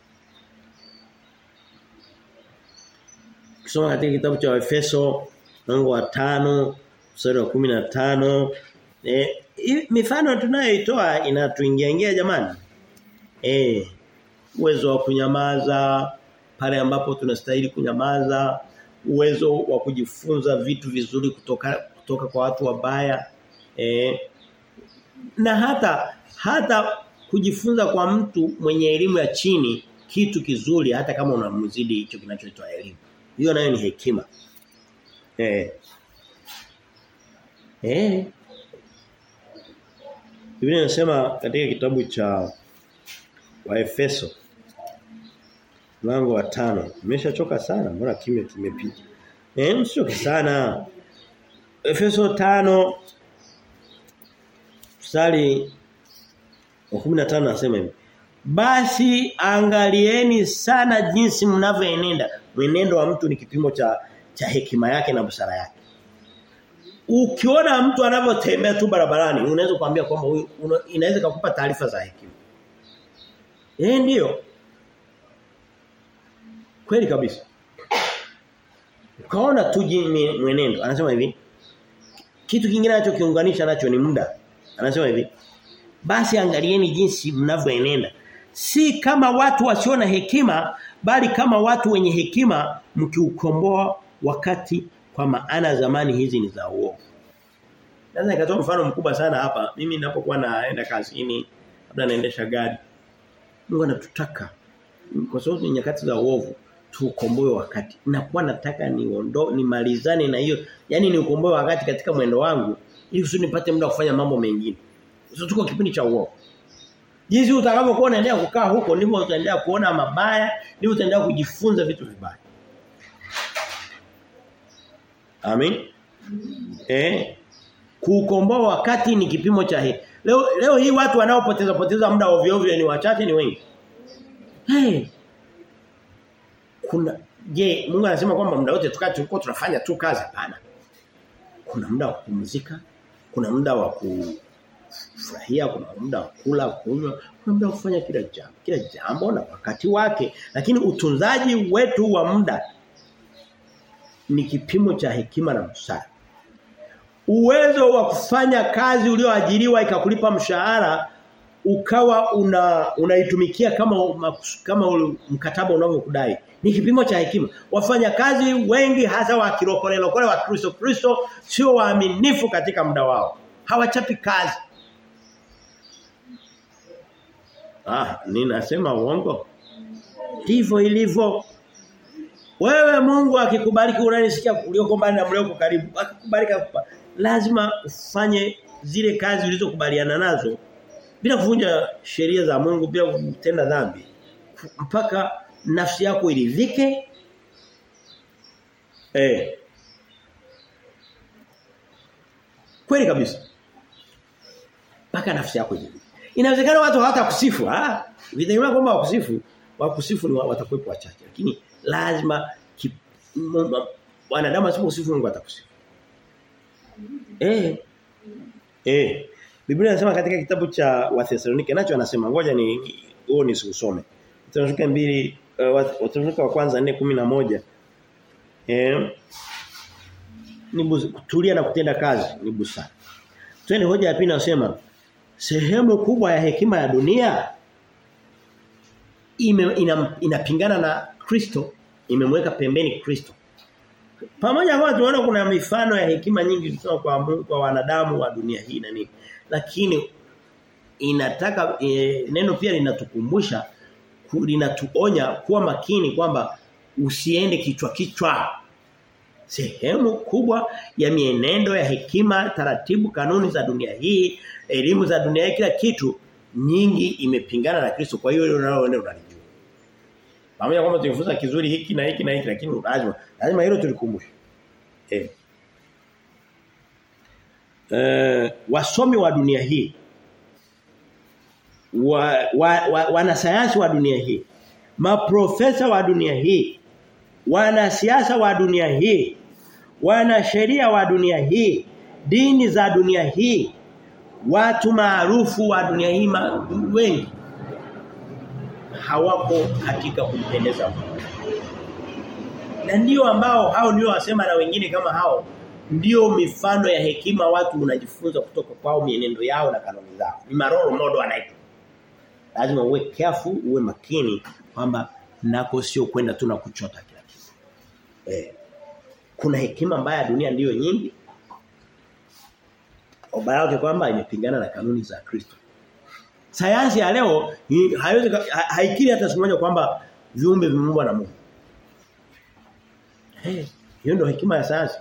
Kisoma katika kitabu cha Efeso mlango wa tano mstari wa 15 eh mifano tunayoitoa inatuingia ingia jamani eh uwezo wa kunyamaza pale ambapo tunastahili kunyamaza uwezo wa kujifunza vitu vizuri kutoka kutoka kwa watu wabaya eh na hata hata kujifunza kwa mtu mwenye elimu ya chini kitu kizuri hata kama unamzidi hicho kinachoitwa elimu hiyo nayo ni hekima eh eh Biblia inasema katika kitabu cha Waefeso mlango wa tano Nimeshachoka sana mbona kimya kimepita. Eh msichoke sana. Efeso tano mstari wa 15 nasema hivi. Basi angalieni sana jinsi mnavyoenenda. Mwenendo wa mtu ni kipimo cha cha hekima yake na busara yake. Ukiona mtu anavyotembea tu barabarani unaweza kuambia kwamba huyu inaweza kukupa taarifa za hekima. Eh ndio. Kweli kabisa. Ukaona tu mwenendo. Anasema hivi. Kitu kingine anachokiunganisha nacho ni muda. Anasema hivi. Basi angalieni jinsi mnavyoenenda. Si kama watu wasio na hekima bali kama watu wenye hekima mkiukomboa wakati kwa maana zamani hizi ni za uovu. Naweza nikatoa mfano mkubwa sana hapa. Mimi ninapokuwa naenda kazini, labda naendesha gari. Mungu anatutaka kwa sababu ni nyakati za uovu tuukomboe wakati. Nakuwa nataka niondo nimalizane na hiyo. Yaani niukomboe wakati katika mwendo wangu ili usije nipate muda kufanya mambo mengine. Sio tuko kipindi cha uovu. Jinsi utakavyokuwa unaendelea kukaa huko ndivyo utaendelea kuona mabaya, ndivyo utaendelea kujifunza vitu vibaya. Amen. Eh kuukomboa wakati ni kipimo cha hii. Leo leo hii watu wanaopoteza poteza muda ovyo ovyo ni wachache ni wengi. Hey. Kuna je, Mungu anasema kwamba muda wote tukaa tulikuwa tunafanya tu kazi hapana. Kuna muda wa kupumzika, kuna muda wa kufurahia, kuna muda wa kula, kunywa, kuna muda wa kufanya kila jambo, kila jambo na wakati wake. Lakini utunzaji wetu wa muda ni kipimo cha hekima na busara. Uwezo wa kufanya kazi ulioajiriwa ikakulipa mshahara ukawa una unaitumikia kama kama mkataba unavyokudai ni kipimo cha hekima wafanya kazi wengi hasa wa kirokole lokole wa Kristo Kristo sio waaminifu katika muda wao hawachapi kazi ah ninasema uongo ndivyo ilivyo wewe Mungu akikubariki unanisikia ulioko mbali na mlioko karibu akikubariki lazima ufanye zile kazi ulizokubaliana nazo bila kuvunja sheria za Mungu bila kutenda dhambi mpaka nafsi yako iridhike eh kweli kabisa mpaka nafsi yako iridhike inawezekana watu hawatakusifu ah vidhani kwamba wakusifu wakusifu ni watakuwepo wachache lakini lazima wanadamu asiposifu Mungu atakusifu eh eh Biblia inasema katika kitabu cha Wathesalonike nacho anasema ngoja ni huo ni usome. Wathesalonike 2 uh, Wathesalonike wa kwanza 4:11. Eh ni kutulia na kutenda kazi ni busara. Twende hoja ya pili nasema sehemu kubwa ya hekima ya dunia ime, ina, inapingana na Kristo, imemweka pembeni Kristo. Pamoja kwa tunaona kuna mifano ya hekima nyingi kutoka kwa Mungu kwa wanadamu wa dunia hii na nini. Lakini inataka e, neno pia linatukumbusha linatuonya kuwa makini kwamba usiende kichwa kichwa sehemu kubwa ya mienendo ya hekima, taratibu, kanuni za dunia hii, elimu za dunia hii kila kitu nyingi imepingana na Kristo. Kwa hiyo hilo nalo unalijua. Pamoja kwamba tujifunza kizuri hiki na hiki na hiki lakini lazima lazima hilo tulikumbushe. Eh. Eh, wasomi wa dunia hii wa, wa, wa, wanasayansi wa dunia hii maprofesa wa dunia hii wanasiasa wa dunia hii wanasheria wa dunia hii dini za dunia hii watu maarufu wa dunia hii ma, wengi hawako katika kumpendeza Mungu na ndio ambao hao ndio wasema na wengine kama hao ndio mifano ya hekima watu unajifunza kutoka kwao mienendo yao na kanuni zao ni maroro modo anaitwa lazima uwe careful uwe makini kwamba nako sio kwenda tu na kuchota kila kitu eh kuna hekima mbaya dunia ndiyo nyingi ubaya wake kwamba imepingana na kanuni za Kristo sayansi ya leo haiwezi haikiri hata siku moja kwamba viumbe vimeumbwa na Mungu eh hiyo ndio hekima ya sayansi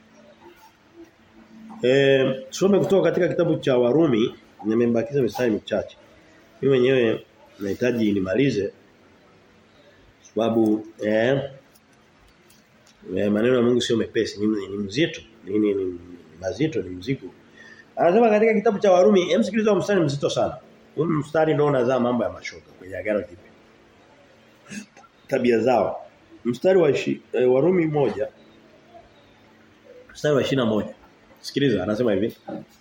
eh tusome kutoka katika kitabu cha Warumi nimebakiza mistari michache mimi mwenyewe nahitaji nimalize sababu eh maneno ya Mungu sio mepesi ni, ni mzito ni, ni, ni mazito ni mzigo anasema katika kitabu cha Warumi hem sikiliza mstari mzito sana huu mstari ndio unazaa mambo ya mashoka kwenye agano jipya tabia zao mstari wa ishi, eh, Warumi moja mstari wa 21 sikiliza anasema hivi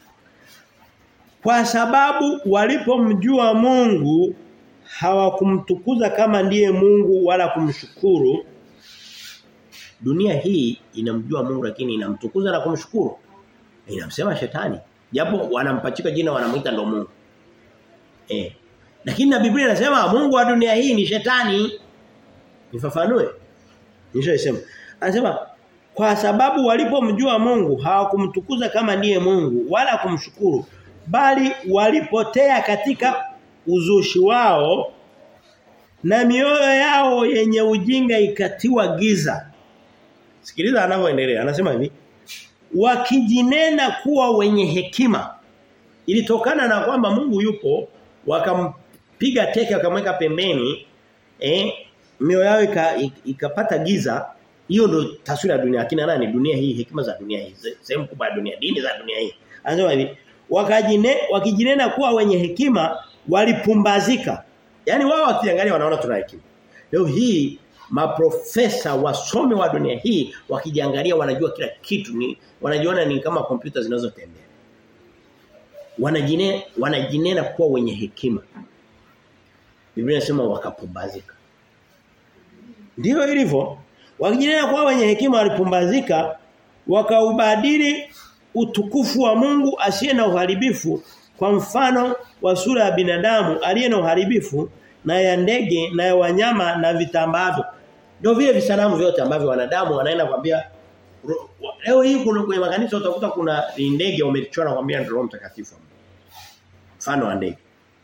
kwa sababu walipomjua Mungu hawakumtukuza kama ndiye Mungu wala kumshukuru dunia hii inamjua Mungu lakini inamtukuza na kumshukuru inamsema shetani japo wanampachika jina wanamuita ndo Mungu eh lakini na Biblia inasema Mungu wa dunia hii ni shetani nifafanue nishaisema anasema kwa sababu walipomjua Mungu hawakumtukuza kama ndiye Mungu wala kumshukuru bali walipotea katika uzushi wao na mioyo yao yenye ujinga ikatiwa giza Sikiliza anavyoendelea. Anasema hivi. Wakijinena kuwa wenye hekima. Ilitokana na kwamba Mungu yupo wakampiga teke wakamweka pembeni eh mioyo yao ikapata ika giza. Hiyo ndio taswira ya dunia. Akina nani dunia hii hekima za dunia hii. Sehemu kubwa ya dunia, dini za dunia hii. Anasema hivi. Wakajine wakijinena kuwa wenye hekima walipumbazika. Yaani wao wakiangalia wanaona tuna hekima. Leo hii maprofesa wasomi wa dunia hii wakijiangalia wanajua kila kitu ni wanajiona ni kama kompyuta zinazotembea wanajine wanajinena kuwa wenye hekima Biblia inasema wakapumbazika Ndio ilivyo wakijinena kuwa wenye hekima walipumbazika wakaubadili utukufu wa Mungu asiye na uharibifu kwa mfano wa sura ya binadamu aliye na uharibifu na ya ndege na ya wanyama na vitambavyo ndio vile visanamu vyote ambavyo wanadamu wanaenda kwambia leo hii kuna kwenye makanisa utakuta kuna ndege wamechora kwambia ndio Roho Mtakatifu. Mfano wa ndege.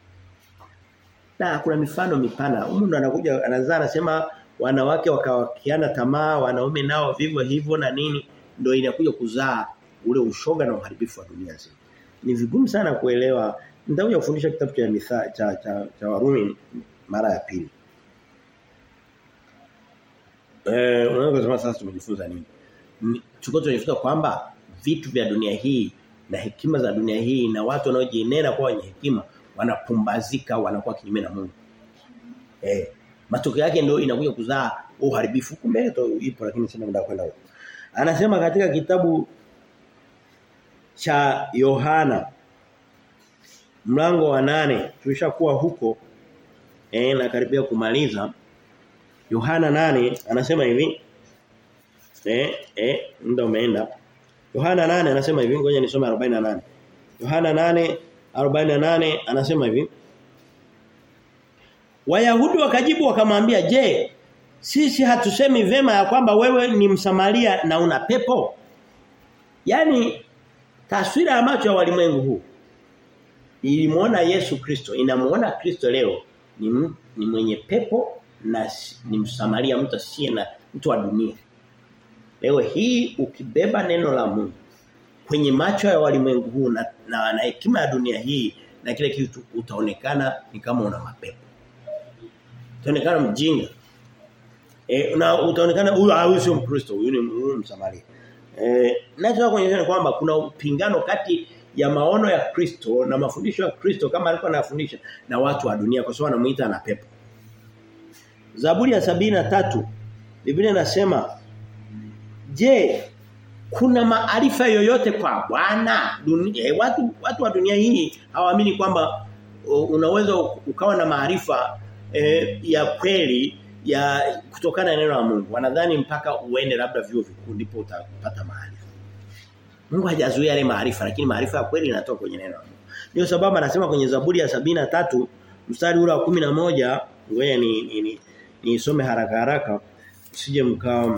Na kuna mifano mipana. Huyu ndo anakuja anazaa anasema wanawake wakawakiana tamaa, wanaume nao vivyo hivyo na nini ndio inakuja kuzaa ule ushoga na uharibifu wa dunia nzima. Ni vigumu sana kuelewa. Nitakuja kufundisha kitabu cha mitha cha cha, cha Warumi mara ya pili. Eh, unaweza kusema sasa tumejifunza nini? Tuko tunajifunza kwamba vitu vya dunia hii na hekima za dunia hii na watu wanaojinena kwa wenye hekima wanapumbazika wanakuwa kinyume na Mungu. Eh, matokeo yake ndio inakuja kuzaa uharibifu. Kumbe to ipo lakini sina muda kwenda huko. Anasema katika kitabu cha Yohana mlango wa nane tulishakuwa huko eh na karibia kumaliza Yohana nane anasema hivi eh eh muda umeenda Yohana 8 anasema hivi ngoja nisome 48 Yohana 8 48 anasema hivi Wayahudi wakajibu wakamwambia je sisi hatusemi vema ya kwamba wewe ni msamaria na una pepo Yaani taswira ya macho ya walimwengu huu ilimuona Yesu Kristo inamuona Kristo leo ni, ni mwenye pepo na ni msamaria mtu asiye na mtu wa dunia Leo hii ukibeba neno la Mungu kwenye macho ya walimwengu huu na, na, na hekima ya dunia hii na kile kitu utaonekana ni kama una mapepo. Utaonekana mjinga. E, na utaonekana huyu huyu sio Mkristo, huyu ni huyu Msamaria. Eh, nataka kuonyesha kwamba kuna upingano kati ya maono ya Kristo na mafundisho ya Kristo kama alikuwa anafundisha na watu wa dunia kwa sababu anamuita na pepo. Zaburi ya sabini na tatu Biblia inasema Je, kuna maarifa yoyote kwa Bwana? Eh, watu watu wa dunia hii hawaamini kwamba unaweza ukawa na maarifa eh, ya kweli ya kutokana na neno la Mungu. Wanadhani mpaka uende labda vyuo vikuu ndipo utapata maarifa. Mungu hajazuia yale maarifa lakini maarifa ya kweli yanatoka kwenye neno la Mungu. Ndio sababu anasema kwenye Zaburi ya sabini na tatu mstari ule wa moja ngoja ni ni nisome ni haraka haraka usije mkao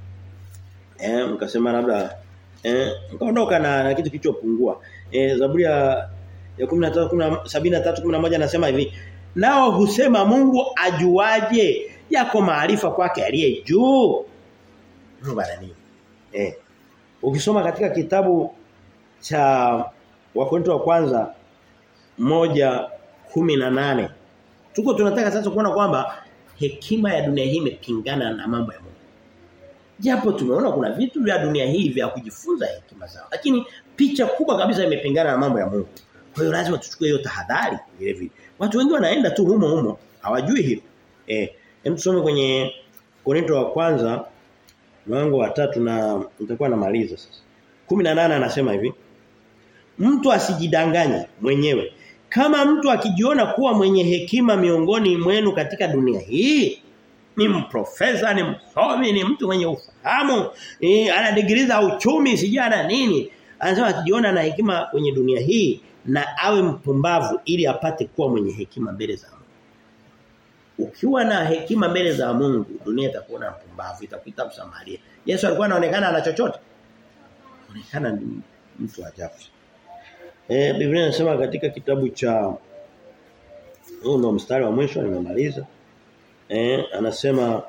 eh mkasema labda eh mkaondoka na, na kitu kilichopungua eh Zaburi ya ya 13 73 11 anasema hivi nao husema Mungu ajuaje yako maarifa kwake aliye juu Mungu ana nini eh ukisoma katika kitabu cha Wakorintho wa kwanza moja kumi na nane tuko tunataka sasa kuona kwamba hekima ya dunia hii imepingana na mambo ya Mungu Japo tumeona kuna vitu vya dunia hii vya kujifunza hekima zao. Lakini picha kubwa kabisa imepingana na mambo ya Mungu. Kwa hiyo lazima tuchukue hiyo tahadhari vile vile. Watu wengi wanaenda tu humo humo, hawajui hilo. Eh, hem tusome kwenye Korinto wa kwanza mlango wa tatu na nitakuwa namaliza sasa. 18 anasema hivi. Mtu asijidanganye mwenyewe. Kama mtu akijiona kuwa mwenye hekima miongoni mwenu katika dunia hii, ni mprofesa ni msomi ni mtu mwenye ufahamu e, ana degree za uchumi sijana nini anasema akijiona na hekima kwenye dunia hii na awe mpumbavu ili apate kuwa mwenye hekima mbele za Mungu ukiwa na hekima mbele za Mungu dunia itakuona mpumbavu itakuita msamaria Yesu alikuwa anaonekana ana chochote anaonekana ni mtu ajabu eh Biblia inasema katika kitabu cha huu ndo mstari wa mwisho nimemaliza eh anasema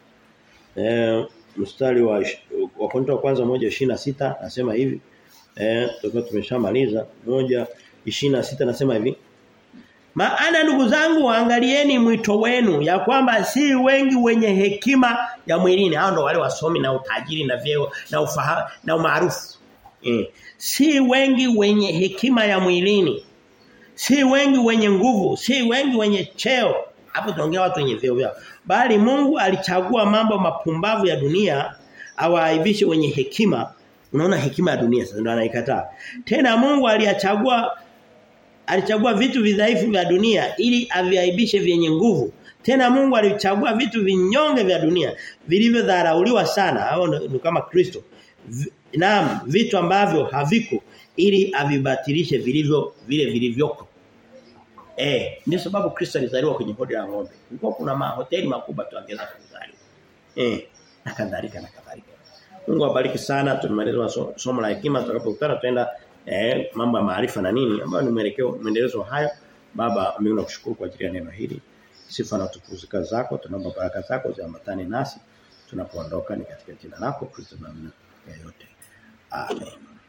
eh mstari wa wa Korinto wa kwanza moja ishirini sita anasema hivi eh tutakuwa tumeshamaliza moja ishirini sita anasema hivi maana ndugu zangu waangalieni mwito wenu ya kwamba si wengi wenye hekima ya mwilini hao ndo wale wasomi na utajiri na vyeo na ufahamu na umaarufu eh si wengi wenye hekima ya mwilini si wengi wenye nguvu si wengi wenye cheo hapo tunaongea watu wenye vyeo vyao bali Mungu alichagua mambo mapumbavu ya dunia awaaibishe wenye hekima unaona hekima ya dunia sasa ndio anaikataa tena Mungu aliyachagua alichagua vitu vidhaifu vya dunia ili aviaibishe vyenye nguvu tena Mungu alichagua vitu vinyonge vya dunia vilivyodharauliwa sana hao ni kama Kristo naam vitu ambavyo haviko ili avibatilishe vilivyo vile vilivyoko Eh, ndio sababu Kristo alizaliwa kwenye hodi la ng'ombe. Kulikuwa kuna mahoteli makubwa tu angeza kuzaliwa. Eh, na kadhalika na kadhalika. Mungu awabariki sana. Tumemaliza so, somo la hekima tutakapokutana tutaenda eh, mambo ya maarifa na nini ambayo ni mwelekeo mwendelezo hayo. Baba, mimi nakushukuru kwa ajili ya neno hili. Sifa na tukufu zako, tunaomba baraka zako ziambatane nasi tunapoondoka ni katika jina lako Kristo na yote. Amen.